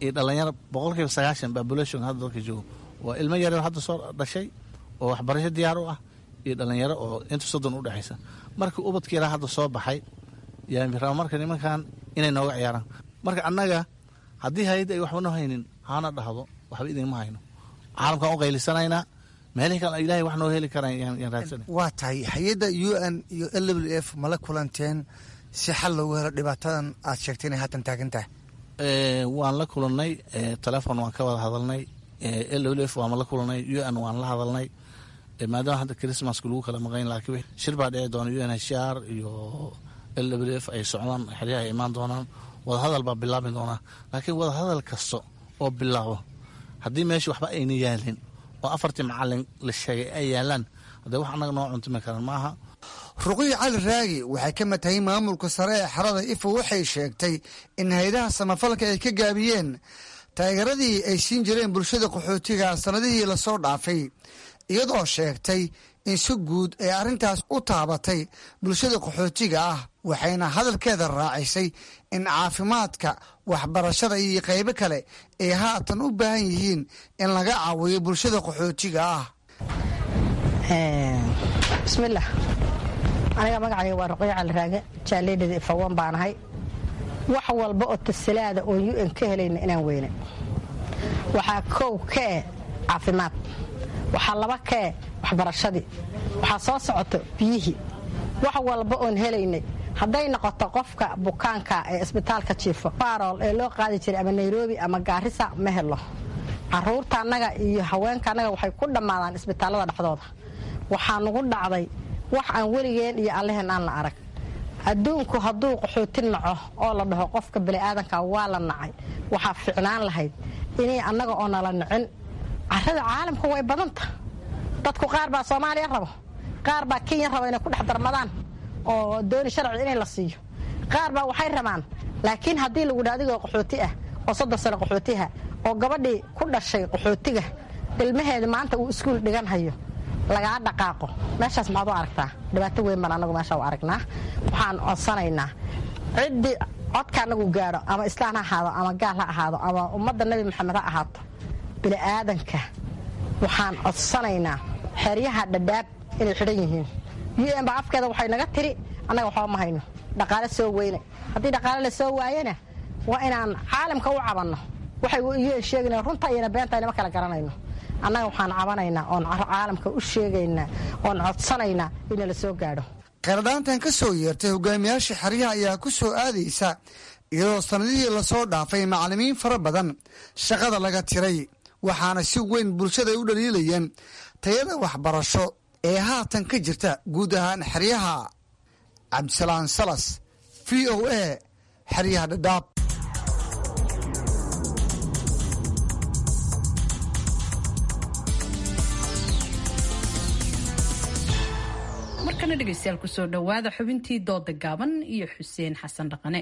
iyo dhalinyaro boqolkiiba sagaashan population hadda dalka joogo waa ilmo yar hadda soo dhashay oo waxbarasho diyaar u ah iyo dhalinyaro oo inta soddon u dhexaysa markii ubadka yaraa hadda soo baxay yaa marka nimankan inay nooga ciyaaraan marka annaga haddii hay-adda ay waxba noo haynin hana dhahdo waxba idinma hayno caalamkaan u qaylisanaynaa meelihii kale ilahay wax noo heli karaan yaan raadsana waa tahay hay-adda u n iyo l w f mala kulanteen si xal loogu helo dhibaatadan aad sheegtay inay haatan taagan tahay waan la kulannay telefon waan ka wada hadalnay l w f waan la kulannay u n waan la hadalnay maadaama hadda christmaska lagu kala maqayn laakiin shir baa dhici doona u n h r iyo l w f ay socdaan xeryaha ay imaan doonaan wadahadal baa bilaabi doonaa laakiin wadahadal kasta oo bilaabo haddii meesha waxba ayna yaalin oo afartii macalin la sheegay ay yaalaan hadee wax annaga noo cuntumi karan maaha ruqiyi cali raagi waxay ka mid tahay maamulka sare ee xerada ifo waxay sheegtay in hay-adaha samafalka ay ka gaabiyeen taageeradii ay siin jireen bulshada qaxootiga sannadihii lasoo dhaafay iyadoo sheegtay in si guud ay arrintaas u taabatay bulshada qaxootiga ah waxayna hadalkeeda raacisay in caafimaadka waxbarashada iyo qaybo kale ay haatan u baahan yihiin in laga caawiyo bulshada qaxootiga ah bismillaah aniga magacayga waa ruqyo caliraage jaalleydhada ifawan baanahay wax walba oo tasilaada oo u n ka helayna inaan weyne waxaa kow kae caafimaad waxaa laba kae waxbarashadii waxaa soo socoto biyihii wax walba oon helaynay hadday noqoto qofka bukaanka ee isbitaalka jiifo barool ee loo qaadi jiray ama nairobi ama gaarisa ma helo caruurta annaga iyo haweenka annaga waxay ku dhammaadaan isbitaallada dhexdooda waxaa nugu dhacday wax aan weligeen iyo alleheen aan la arag adduunku hadduu qaxooti naco oo la dhaho qofka bani'aadanka waa la nacay waxaa ficnaan lahayd inay annaga oo nala nicin carada caalamka way badanta dadku qaar baa soomaaliya rabo qaar baa kenya raba inay ku dhex darmadaan oo dooni sharci inay la siiyo qaar baa waxay rabaan laakiin haddii lagu dha adigoo qaxooti ah oo soddon sano qaxootiha oo gabadhii ku dhashay qaxootiga ilmaheeda maanta uu iskuul dhigan hayo lagaa dhaqaaqo meeshaas maxaad u aragtaa dhibaato weyn baan anagu meesha u aragnaa waxaan codsanaynaa ciddii codka anagu gaadho ama islaan ha ahaado ama gaal ha ahaado ama ummadda nebi maxamed ha ahaato bini'aadanka waxaan codsanaynaa xeryaha dhadhaab inay xidhan yihiin u n ba afkeeda waxay naga tiri annaga waxba ma hayno dhaqaale soo weyne haddii dhaqaale la soo waayena waa inaan caalamka u cabanno waxay u n sheegana runta iyona beenta inama kala garanayno annaga waxaan cabanaynaa oon caalamka u sheegaynaa oon codsanaynaa ina la soo gaadho kheyradhaantan ka soo yeertay hogaamiyaasha xeryaha ayaa ku soo aadaysa iyadoo sannadihii lasoo dhaafay macallimiin fara badan shaqada laga tiray waxaana si weyn bulshada ay u dhaliilayeen tayada waxbarasho ee haatan ka jirta guud ahaan xeryaha cabdisalaan salas v o a xeryaha dhadhaab markana dhegeystayaal kusoo dhowaada xubintii dooda gaaban iyo xuseen xasan dhaqane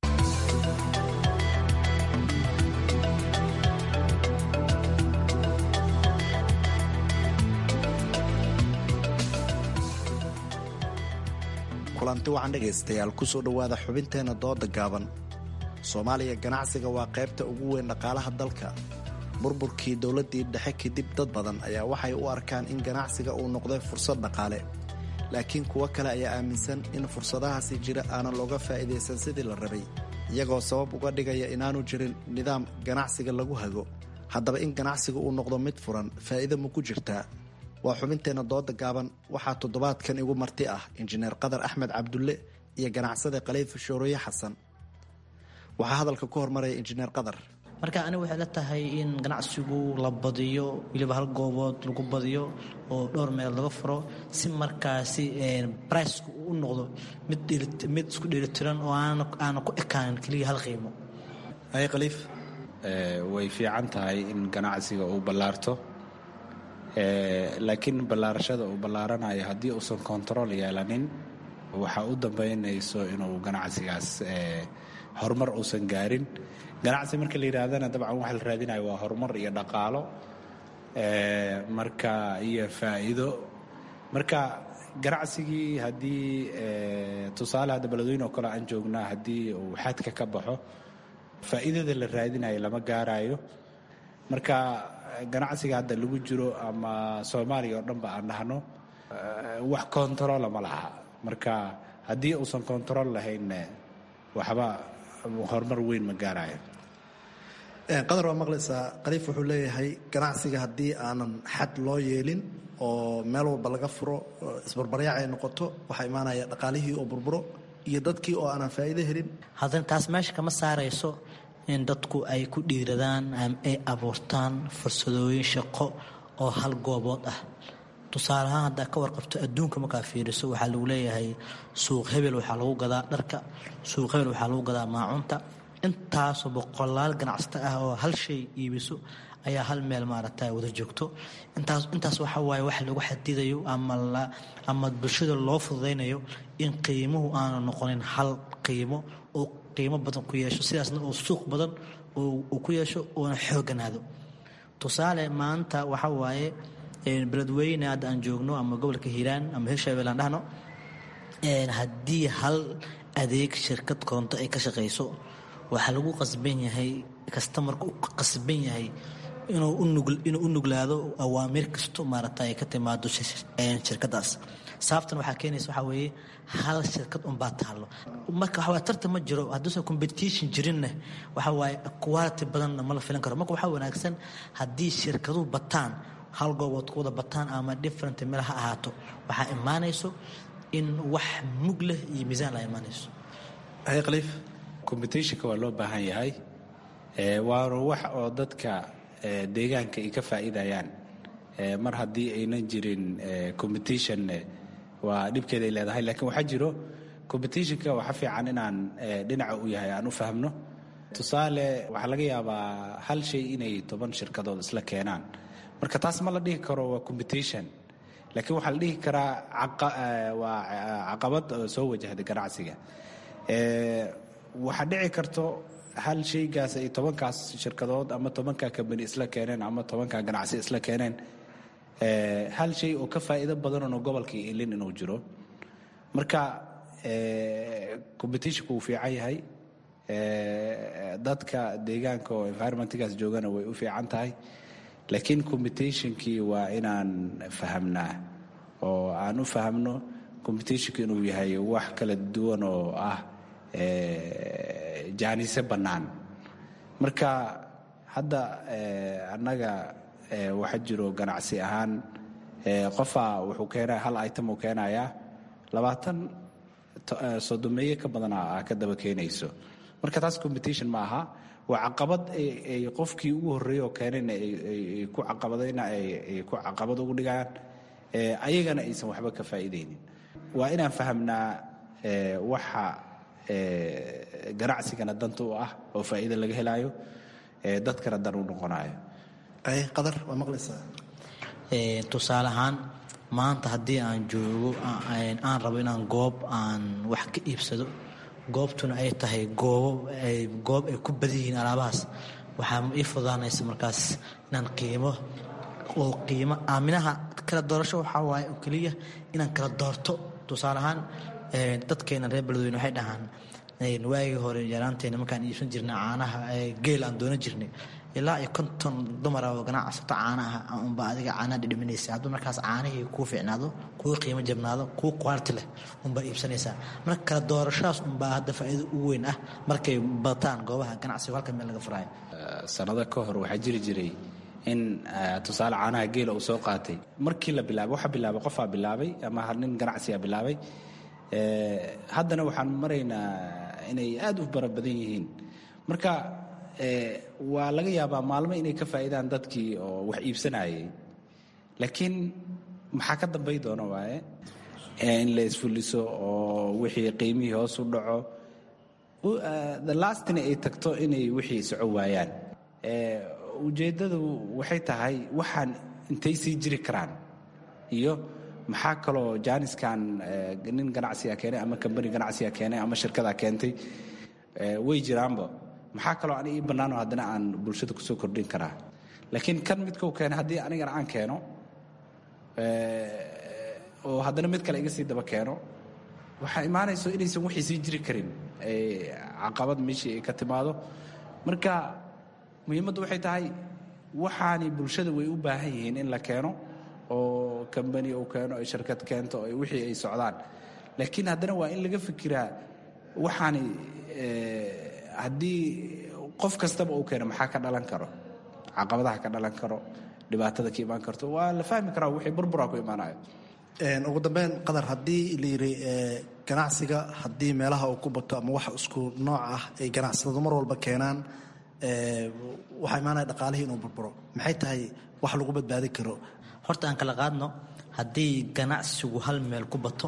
kulanti wacan dhegaystayaal kusoo dhowaada xubinteenna dooda gaaban soomaaliya ganacsiga waa qaybta ugu weyn dhaqaalaha dalka burburkii dowladdii dhexe kadib dad badan ayaa waxay u arkaan in ganacsiga uu noqday fursad dhaqaale laakiin kuwo kale ayaa aaminsan in fursadahaasi jira aanan looga faa'iidaysan sidii la rabay iyagoo sabab uga dhigaya inaanu jirin nidaam ganacsiga lagu hago haddaba in ganacsiga uu noqdo mid furan faa'iido ma ku jirtaa waa xubinteenna dooda gaaban waxaa toddobaadkan igu marti ah injineer qadar axmed cabdulle iyo ganacsade khaliif shooroye xasan waxaa hadalka ku hormaraya injineer qadar marka aniga waxay la tahay in ganacsigu la badiyo weliba hal goobood lagu badiyo oo dhowr meel laga furo si markaasi bricku uu u noqdo mid isku dheelitiran oo aana ku ekaanin keliya hal qiimo ay khaliif way fiican tahay in ganacsiga uu ballaarto laakiin ballaarashada uu ballaaranayo haddii uusan kontarool yeelanin waxaa u dambaynayso inuu ganacsigaas horumar uusan gaarin ganacsi marka la yidhaahdana dabcan waxa la raadinayo waa horumar iyo dhaqaalo marka iyo faa'iido marka ganacsigii haddii tusaale hadda beledweyne oo kale aan joognaa haddii uu xadka ka baxo faa'iidada la raadinayo lama gaarayo marka ganacsiga hadda lagu jiro ama soomaaliya oo dhanba aan dhahno wax kontarola ma laha marka haddii uusan kontarool lahaynne waxba horumar weyn ma gaarayo qadar waa maqlaysaa khaliif wuxuu leeyahay ganacsiga haddii aanan xad loo yeelin oo meel walba laga furo isbarbaryaac ay noqoto waxaa imaanaya dhaqaalihii oo burburo iyo dadkii oo aanan faa'iido helin haddana taas meesha kama saarayso in dadku ay ku dhiiradaan ay abuurtaan fursadooyin shaqo oo hal goobood ah tusaale ahaan haddaa ka warqabto adduunka markaa fiiriso waxaa lagu leeyahay suuq hebel waxaa lagu gadaa dharka suuq hebel waxaa lagu gadaa maacunta intaasoo boqolaal ganacsato ah oo hal shay iibiso ayaa hal meel maaragta wada joogto intaas intaas waxa waaye wax lagu xadidayo ama la ama bulshada loo fududaynayo in qiimuhu aanu noqonin hal qiimo oo qiimo badan ku yeesho sidaasna oo suuq badan uu ku yeesho oona xooganaado tusaale maanta waxa waaye beledweyne hadda aan joogno ama gobolka hiiraan ama hirshabelle aan dhahno haddii hal adeeg shirkad koronto ay ka shaqayso waxaa lagu qasban yahay kastamarka u qasban yahay inuu u nuglaado awaamiir kasto maaragta ay ka timaado shirkadaas sababtan waxaa keenaysa waxaa weeye hal shirkad unbaa taallo marka waxaa tartan ma jiro hadduusan competition jirinna waxa waaye quality badanna ma la filan karo marka waxaa wanaagsan haddii shirkaduhu bataan hal goobood ku wada bataan ama different meel ha ahaato waxaa imaanayso in wax mug leh iyo miisaan la imaanayso khaliif competitionka waa loo baahan yahay waana wax oo dadka deegaanka ay ka faa'iidayaan mar haddii aynan jirin competition waa dhibkeeda ay leedahay laakiin waxaa jiro competitionka waxa fiican inaan dhinaca u yahay aan u fahmno tusaale waxaa laga yaabaa hal shay inay toban shirkadood isla keenaan marka taas ma la dhihi karo waa competition laakiin waxaa la dhihi karaa waa caqabad soo wajahda ganacsiga waxaa dhici karto hal shaygaas ay tobankaas shirkadood ama tobankaa kambani isla keeneen ama tobankaa ganacsi isla keeneen hal shay oo ka faa'iido badanoo gobolkii ilin inuu jiro marka competitionku wuu fiican yahay dadka deegaanka oo environmentgaas joogana way u fiican tahay laakiin competitionkii waa inaan fahamnaa oo aan u fahamno competitionku inuu yahay wax kala duwan oo ah jaanise bannaan marka hadda annaga waxaa jiro ganacsi ahaan qofaa wuxuu keenaya hal item uu keenayaa labaatan sodomeeye ka badana a ka daba keenayso marka taas competition ma aha waa caqabad ay qofkii ugu horreeyey oo keenayna ay ku caqabadayna ay ku caqabad ugu dhigayaan ayagana aysan waxba ka faa'iidaynin waa inaan fahamnaa waxa ganacsigana danta u ah oo faa'iida laga helaayo dadkana dan u noqonayo qadar waa maqlaysaa tusaale ahaan maanta haddii aan joogo aan rabo inaan goob aan wax ka iibsado goobtuna ay tahay goobo goob ay ku badan yihiin alaabahaas waxaa ii fudaanaysa markaas inaan qiimo oo qiimo aaminaha kala doorasho waxaa waaye oo keliya inaan kala doorto tusaale ahaan dadkeena reer beledweyne waxay dhahaan waagii hore yaraanteena markaan iibsan jirnay caanaha geel aan doonan jirnay ilaa iyo konton dumara oo ganacsato caanaha unba adiga caanaha dhidhiminaysa hadduu markaas caanihii kuu fiicnaado kuu qiimo jabnaado kuu quality leh unbaa iibsanaysaa marka kala doorashadaas unbaa hadda faa'iido ugu weyn ah markay bataan goobaha ganacsiga halka meel laga furaayo sanado ka hor waxaa jiri jiray in tusaale caanaha geela uu soo qaatay markii la bilaabay waxa bilaabay qofaa bilaabay ama nin ganacsiga bilaabay haddana waxaan maraynaa inay aad u bara badan yihiin marka waa laga yaabaa maalmo inay ka faa'iidaan dadkii oo wax iibsanayay laakiin maxaa ka dambay doona waaye in la isfuliso oo wixii qiimihii hoos u dhaco the lastina ay tagto inay wixii soco waayaan ujeeddadu waxay tahay waxaan intay sii jiri karaan iyo maxaa kaloo jaaniskan nin ganacsiga keenay ama kambani ganacsiga keenay ama shirkada keentay way jiraanba maxaa kaloo ani ii bannaanoo haddana aan bulshada kusoo kordhin karaa laakiin kan midkau keenay haddii anigana aan keeno oo haddana mid kale iga sii daba keeno waxaa imaanayso inaysan wixii sii jiri karin caqabad meeshii ay ka timaado marka muhiimaddu waxay tahay waxaani bulshada way u baahan yihiin in la keeno oo kambani uu keeno ay shirkad keento ay wixii ay socdaan laakiin haddana waa in laga fikiraa waxaani haddii qof kastaba uu keeno maxaa ka dhalan karo caqabadaha ka dhalan karo dhibaatada ka imaan karto waa la fahmi karaa wixii burbura ku imaanayo ugu dambeyn qadar haddii la yiri ganacsiga haddii meelaha uu ku bato ama wax isku nooc ah ay ganacsatadu mar walba keenaan waxaa imaanaya dhaqaalihii inuu burburo maxay tahay wax lagu badbaadi karo horta aan kala qaadno haddii ganacsigu hal meel ku bato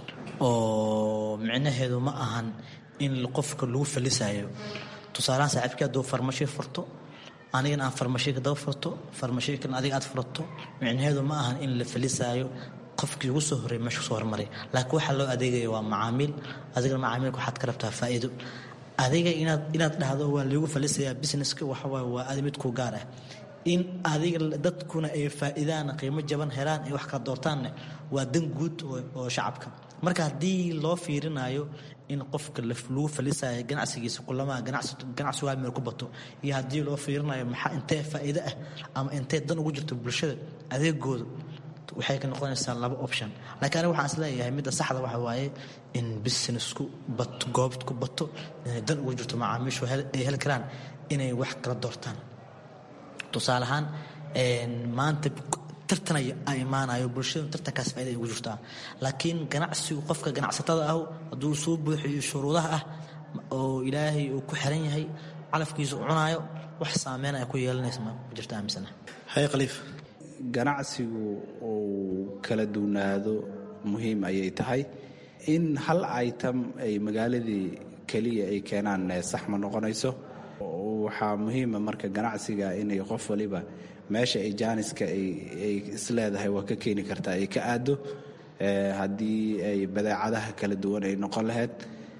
oo micnaheedu ma ahan in qofka lagu falisayo tusaalahaan saaxiibkii hadduu farmashiyo furto anigana aan farmashiika daba furto farmashiikan adiga aad furato micnaheedu ma ahan in la falisaayo qofkii ugu soo horreey meesha kusoo hormaray laakiin waxaa loo adeegaya waa macaamiil adigana macaamiilka waxaad ka rabtaa faa'iido adiga inaad inaad dhahdo waa lagu falisayaa businesska waxawaaye waa adi mid ku gaar ah in adiga dadkuna ay faa'iidaan qiimo jaban helaan ay wax kala doortaanne waa dan guud oo shacabka marka haddii loo fiirinayo in qofka lagu falisayo ganacsigiisa kulamaha ganacsigu hal meel ku bato iyo haddii loo fiirinayo maxaa intee faa'iido ah ama intee dan ugu jirto bulshada adeegooda waxay ka noqonaysaa laba option laakiin aniga waxaan isleeyahay midda saxda waxa waaye in businessku bato goobt ku bato inay dan ugu jirto macaamiishu ay heli karaan inay wax kala doortaan tusaale ahaan maanta tartan a imaanayo bulshadu tartankaas faaida ay ugu jirtaa laakiin ganacsigu qofka ganacsatada ah hadduu soo buuxiyo shuruudaha ah oo ilaahay uu ku xiran yahay calafkiisa u cunaayo wax saameyn ay ku yeelanaysa ma jirta aaminsana haye khaliif ganacsigu uu kala duwnaado muhiim ayay tahay in hal item ay magaaladii keliya ay keenaan sax ma noqonayso waxaa muhiima marka ganacsiga inay qof waliba meesha ay jaaniska ay isleedahay waa ka keeni kartaa ay ka aado haddii ay badeecadaha kala duwan ay noqon lahayd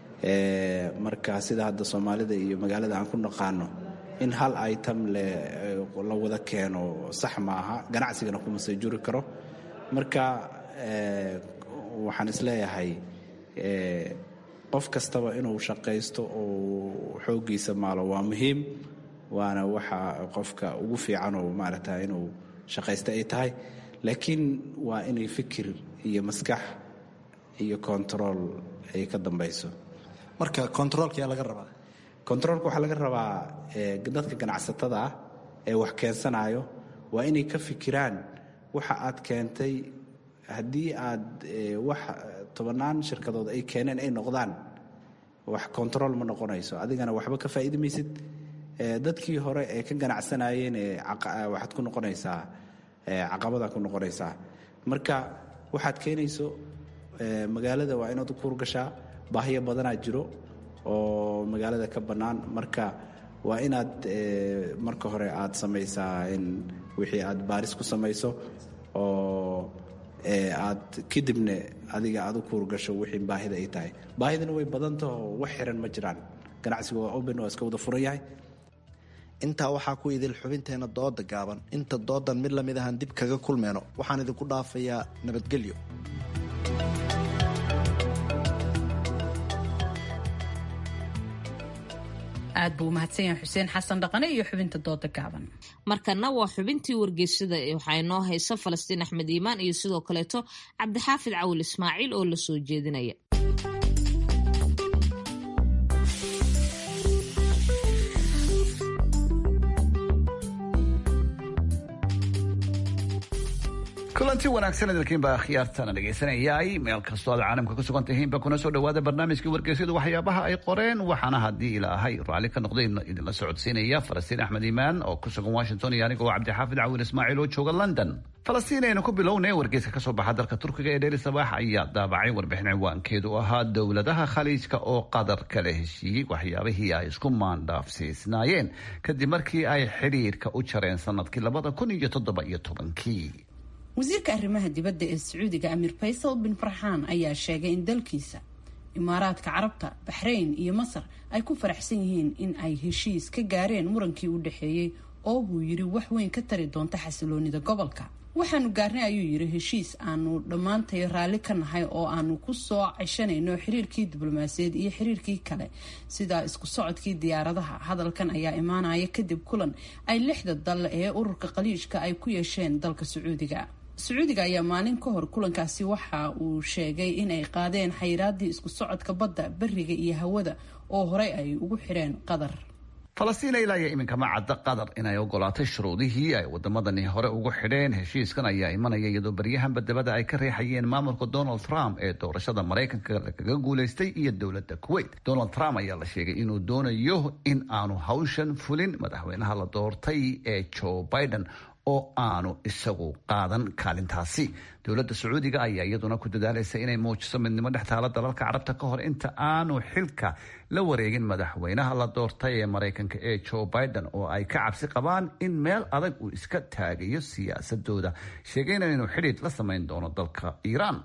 marka sida hadda soomaalida iyo magaalada aan ku naqaano in hal item la wada keeno sax maaha ganacsigana kuma soo juri karo marka waxaan isleeyahay qof kastaba inuu shaqaysto oo xooggiisa maalo waa muhiim waana waxa qofka ugu fiican oo maaragta inuu shaqaysta ay tahay laakiin waa inay fikir iyo maskax iyo control ay ka dambayso marka controolka yaa laga rabaa controolka waxaa laga rabaa dadka ganacsatada ah ee wax keensanayo waa inay ka fikiraan waxa aad keentay haddii aad wax tobannaan shirkadood ay keeneen ay noqdaan wax control ma noqonayso adigana waxba ka faa'iidi maysid dadkii hore ee ka ganacsanayeen waxaad ku noqonaysaa caqabadaa ku noqonaysaa marka waxaad keenayso magaalada waa inaad u kuurgashaa baahiyo badanaa jiro oo magaalada ka bannaan marka waa inaad marka hore aad samaysaa in wixii aad baaris ku samayso oo aad kadibna adiga aad u kuurgasho wixii baahida ay tahay baahidana way badantaho wax xiran ma jiraan ganacsiga waa open waa iska wada furan yahay intaa waxaa ku idil xubinteena dooda gaaban inta doodan mid lamid ahaan dib kaga kulmeyno waxaan idinku dhaafayaa nabadgelyo aad buu umahadsan yahay xuseen xasan dhaqane iyo xubinta dooda gaaban markana waa xubintii wargeysada waxaa inoo haysa falastiin axmed iimaan iyo sidoo kaleeto cabdixaafid cawil ismaaciil oo la soo jeedinaya kulanti wanaagsan idinkiinbaa khiyaartana dhegaysanayay meel kastoo aad caalamka ku sugan tihiinba kuna soo dhawaada barnaamijkii wargeysyadu waxyaabaha ay qoreen waxaana haddii ilaahay raalli ka noqday idinla socodsiinaya falastiin axmed iimaan oo ku sugan washington iyo aniga oo cabdixaafid cawil ismaaciil oo jooga london falastiin aynu ku bilownay wargeyska kasoo baxa dalka turkiga ee dheeli sabaax ayaa daabacay warbixin ciwaankeedu ahaa dowladaha khaliijka oo qadar kala heshiiyey waxyaabihii ay isku maandhaafsiisnaayeen kadib markii ay xidhiirka u jareen sanadkii labada kun iyo toddoba iyo tobankii wasiirka arrimaha dibadda ee sacuudiga amiir faysal bin farxaan ayaa sheegay in dalkiisa imaaraadka carabta baxrayn iyo masar ay ku faraxsan yihiin in ay heshiis ka gaareen murankii u dhexeeyey oo buu yidhi wax weyn ka tari doonta xasiloonida gobolka waxaanu gaarnay ayuu yiri heshiis aanu dhammaantay raalli ka nahay oo aanu ku soo ceshanayno xiriirkii diblomaasiyaed iyo xiriirkii kale sida isku socodkii diyaaradaha hadalkan ayaa imaanaya kadib kulan ay lixda dal ee ururka qaliijka ay ku yeesheen dalka sacuudiga sacuudiga ayaa maalin ka hor kulankaasi waxa uu sheegay in ay qaadeen xayiraadii isku socodka badda beriga iyo hawada oo horey ay ugu xireen qatar falastiin ilaa iyo iminka ma cadda qatar inay ogolaatay shuruudihii ay wadamadani hore ugu xidheen heshiiskan ayaa imanaya iyadoo baryahanba dabada ay ka reexayeen maamulka donald trump ee doorashada maraykanka lagaga guulaystay iyo dowladda kuwait donald trump ayaa la sheegay inuu doonayo in aanu hawshan fulin madaxweynaha la doortay ee joe biden oo aanu isagu qaadan kaalintaasi dowladda sacuudiga ayaa iyaduna ku dadaalaysa inay muujiso midnimo dhex taala dalalka carabta ka hor inta aanu xilka la wareegin madaxweynaha la doortay ee maraykanka ee joe biden oo ay ka cabsi qabaan in meel adag uu iska taagayo siyaasadooda sheegayna inuu xidhiid la samayn doono dalka iiraan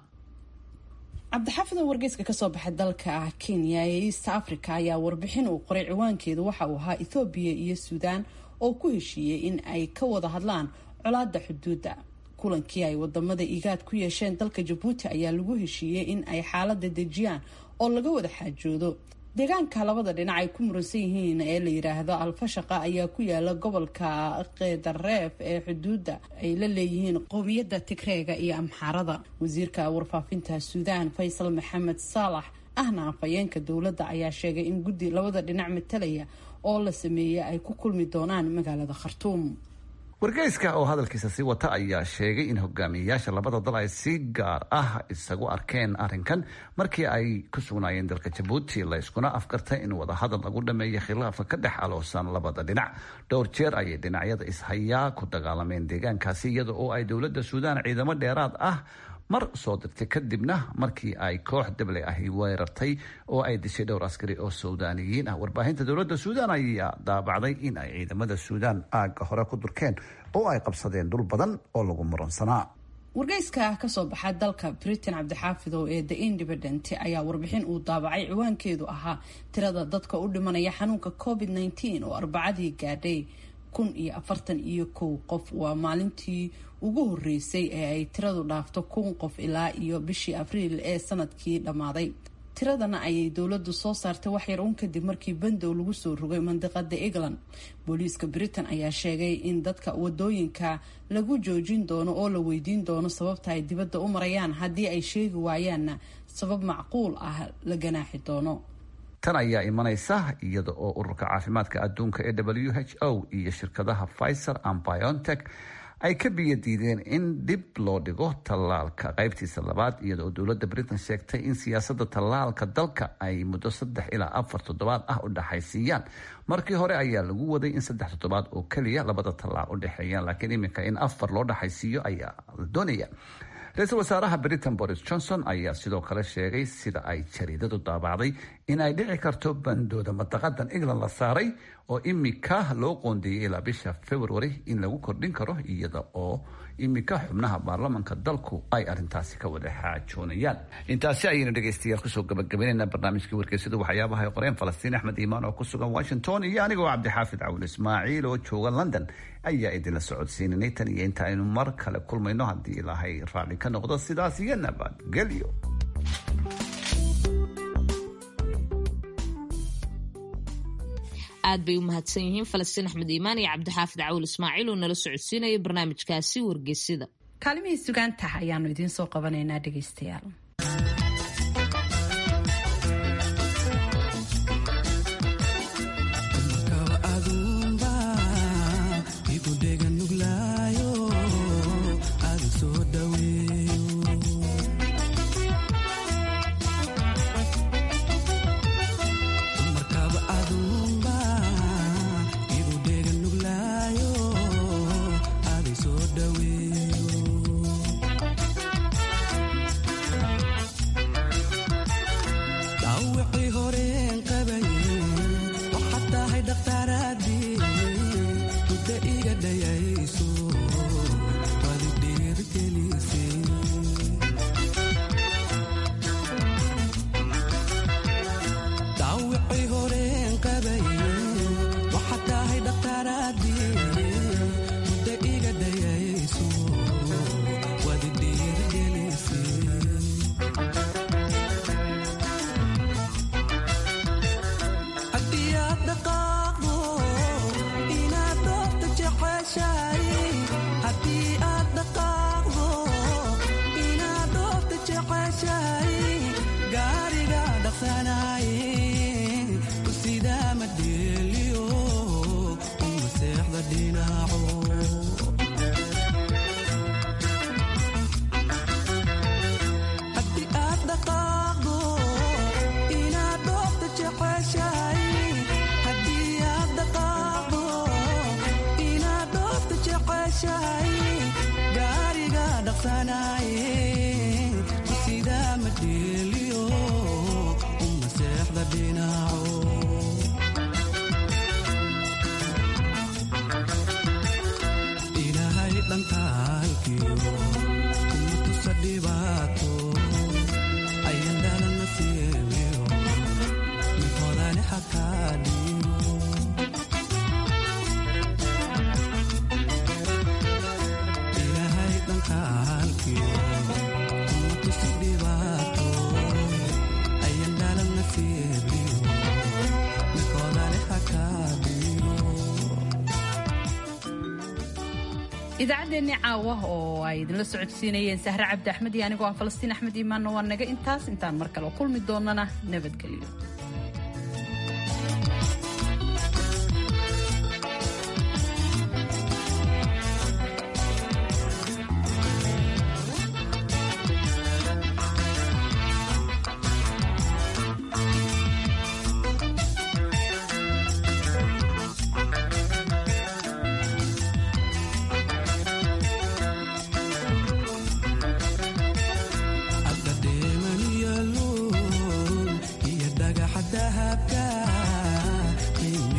cabdixaafid oo wargeyska kasoo baxay dalka kenya ee east africa ayaa warbixin uu qoray ciwaankeedu waxa uu ahaa ethoobiya iyo suudaan oo ku heshiiyey in ay ka wada hadlaan colaada xuduudda kulankii ay wadamada igaad ku yeesheen dalka jabuuti ayaa lagu heshiiyey in ay xaalada dejiyaan oo laga wada xaajoodo deegaanka labada dhinac ay ku muransan yihiin ee la yidhaahdo alfashaqa ayaa ku yaala gobolka kedareef ee xuduudda ay la leeyihiin qowmiyadda tigreega iyo amxaarada wasiirka warfaafinta suudaan faysal maxamed saalax ahna afhayeenka dowladda ayaa sheegay in guddi labada dhinac matalaya oo la sameeyey ay ku kulmi doonaan magaalada khartuum wargeyska oo hadalkiisa sii wata ayaa sheegay in hogaamiyeyaasha labada dal ay si gaar ah isagu arkeen arrinkan markii ay ku sugnaayeen dalka jabuuti la yskuna afkartay in wadahadal lagu dhameeyo khilaafka ka dhex aloosan labada dhinac dhowr jeer ayay dhinacyada ishayaa ku dagaalameen deegaankaasi iyada oo ay dowladda suudaan ciidamo dheeraad ah mar soo dirtay kadibna markii ay koox dable ahi weerartay oo ay dishay dhowr askari oo suudaaniyiin ah warbaahinta dowladda suudaan ayaa daabacday in ay ciidamada suudaan aagga hore ku durkeen oo ay qabsadeen dhul badan oo lagu muransanaa wargeyska kasoo baxa dalka britain cabdixaafidow ee the independent ayaa warbixin uu daabacay ciwaankeedu ahaa tirada dadka u dhimanaya xanuunka covid nteen oo arbacadii gaadhay kun iyo afartan iyo kow qof waa maalintii ugu horeysay ee ay tiradu dhaafto kun qof ilaa iyo bishii abriil ee sanadkii dhammaaday tiradana ayay dowladdu soo saartay waxyar uun kadib markii bandow lagu soo rogay mandiqada england booliiska britain ayaa sheegay in dadka wadooyinka lagu joojin doono oo la weydiin doono sababta ay dibadda u marayaan haddii ay sheegi waayaanna sabab macquul ah la ganaaxi doono tan ayaa imanaysa iyada oo ururka caafimaadka adduunka ee w h o iyo shirkadaha pfizer and biontech ay ka biyo diideen in dib loo dhigo tallaalka qaybtiisa labaad iyada oo dowladda britain sheegtay in siyaasadda tallaalka dalka ay muddo saddex ilaa afar toddobaad ah u dhexaysiiyaan markii hore ayaa lagu waday in saddex toddobaad oo keliya labada tallaal u dhexeeyaan laakiin iminka in afar loo dhexaysiiyo ayaa la doonaya ra-iisul wasaaraha britain boris johnson ayaa sidoo kale sheegay sida ay jariidadu daabacday in ay dhici karto bandooda madaqadan england la saaray oo imika loo qoondeeyey ilaa bisha february in lagu kordhin karo iyada oo imika xubnaha baarlamanka dalku ay arintaasi ka wada xaajoonayaan intaasi ayaynu dhegeystayaal kusoo gabagabeynayna barnaamijkii wargeysada waxyaabaha ay qoreen falastiin axmed iimaan oo ku sugan washington iyo anigoo cabdixaafid cawil ismaaciil oo jooga london ayaa idinla socodsiinanay tan iyo inta aynu mar kale kulmayno haddii ilaahay raalli ka noqdo sidaas iyo nabadgelyo aad bay u mahadsan yihiin falastiin axmed iimaan iyo cabdixaafid cawil ismaaciil oo nala socodsiinaya barnaamijkaasi wargeysida kaalimihii sugaantaha ayaanu idiin soo qabanaynaa dhegaystayaal idaacaddeenni caawa oo ay idinla socodsiinayeen sahre cabdi axmed iyo anigoo ah falastiin axmed iimaanna waa naga intaas intaan mar kale kulmi doonana nabadgelyo iyo dhagaxa dahabka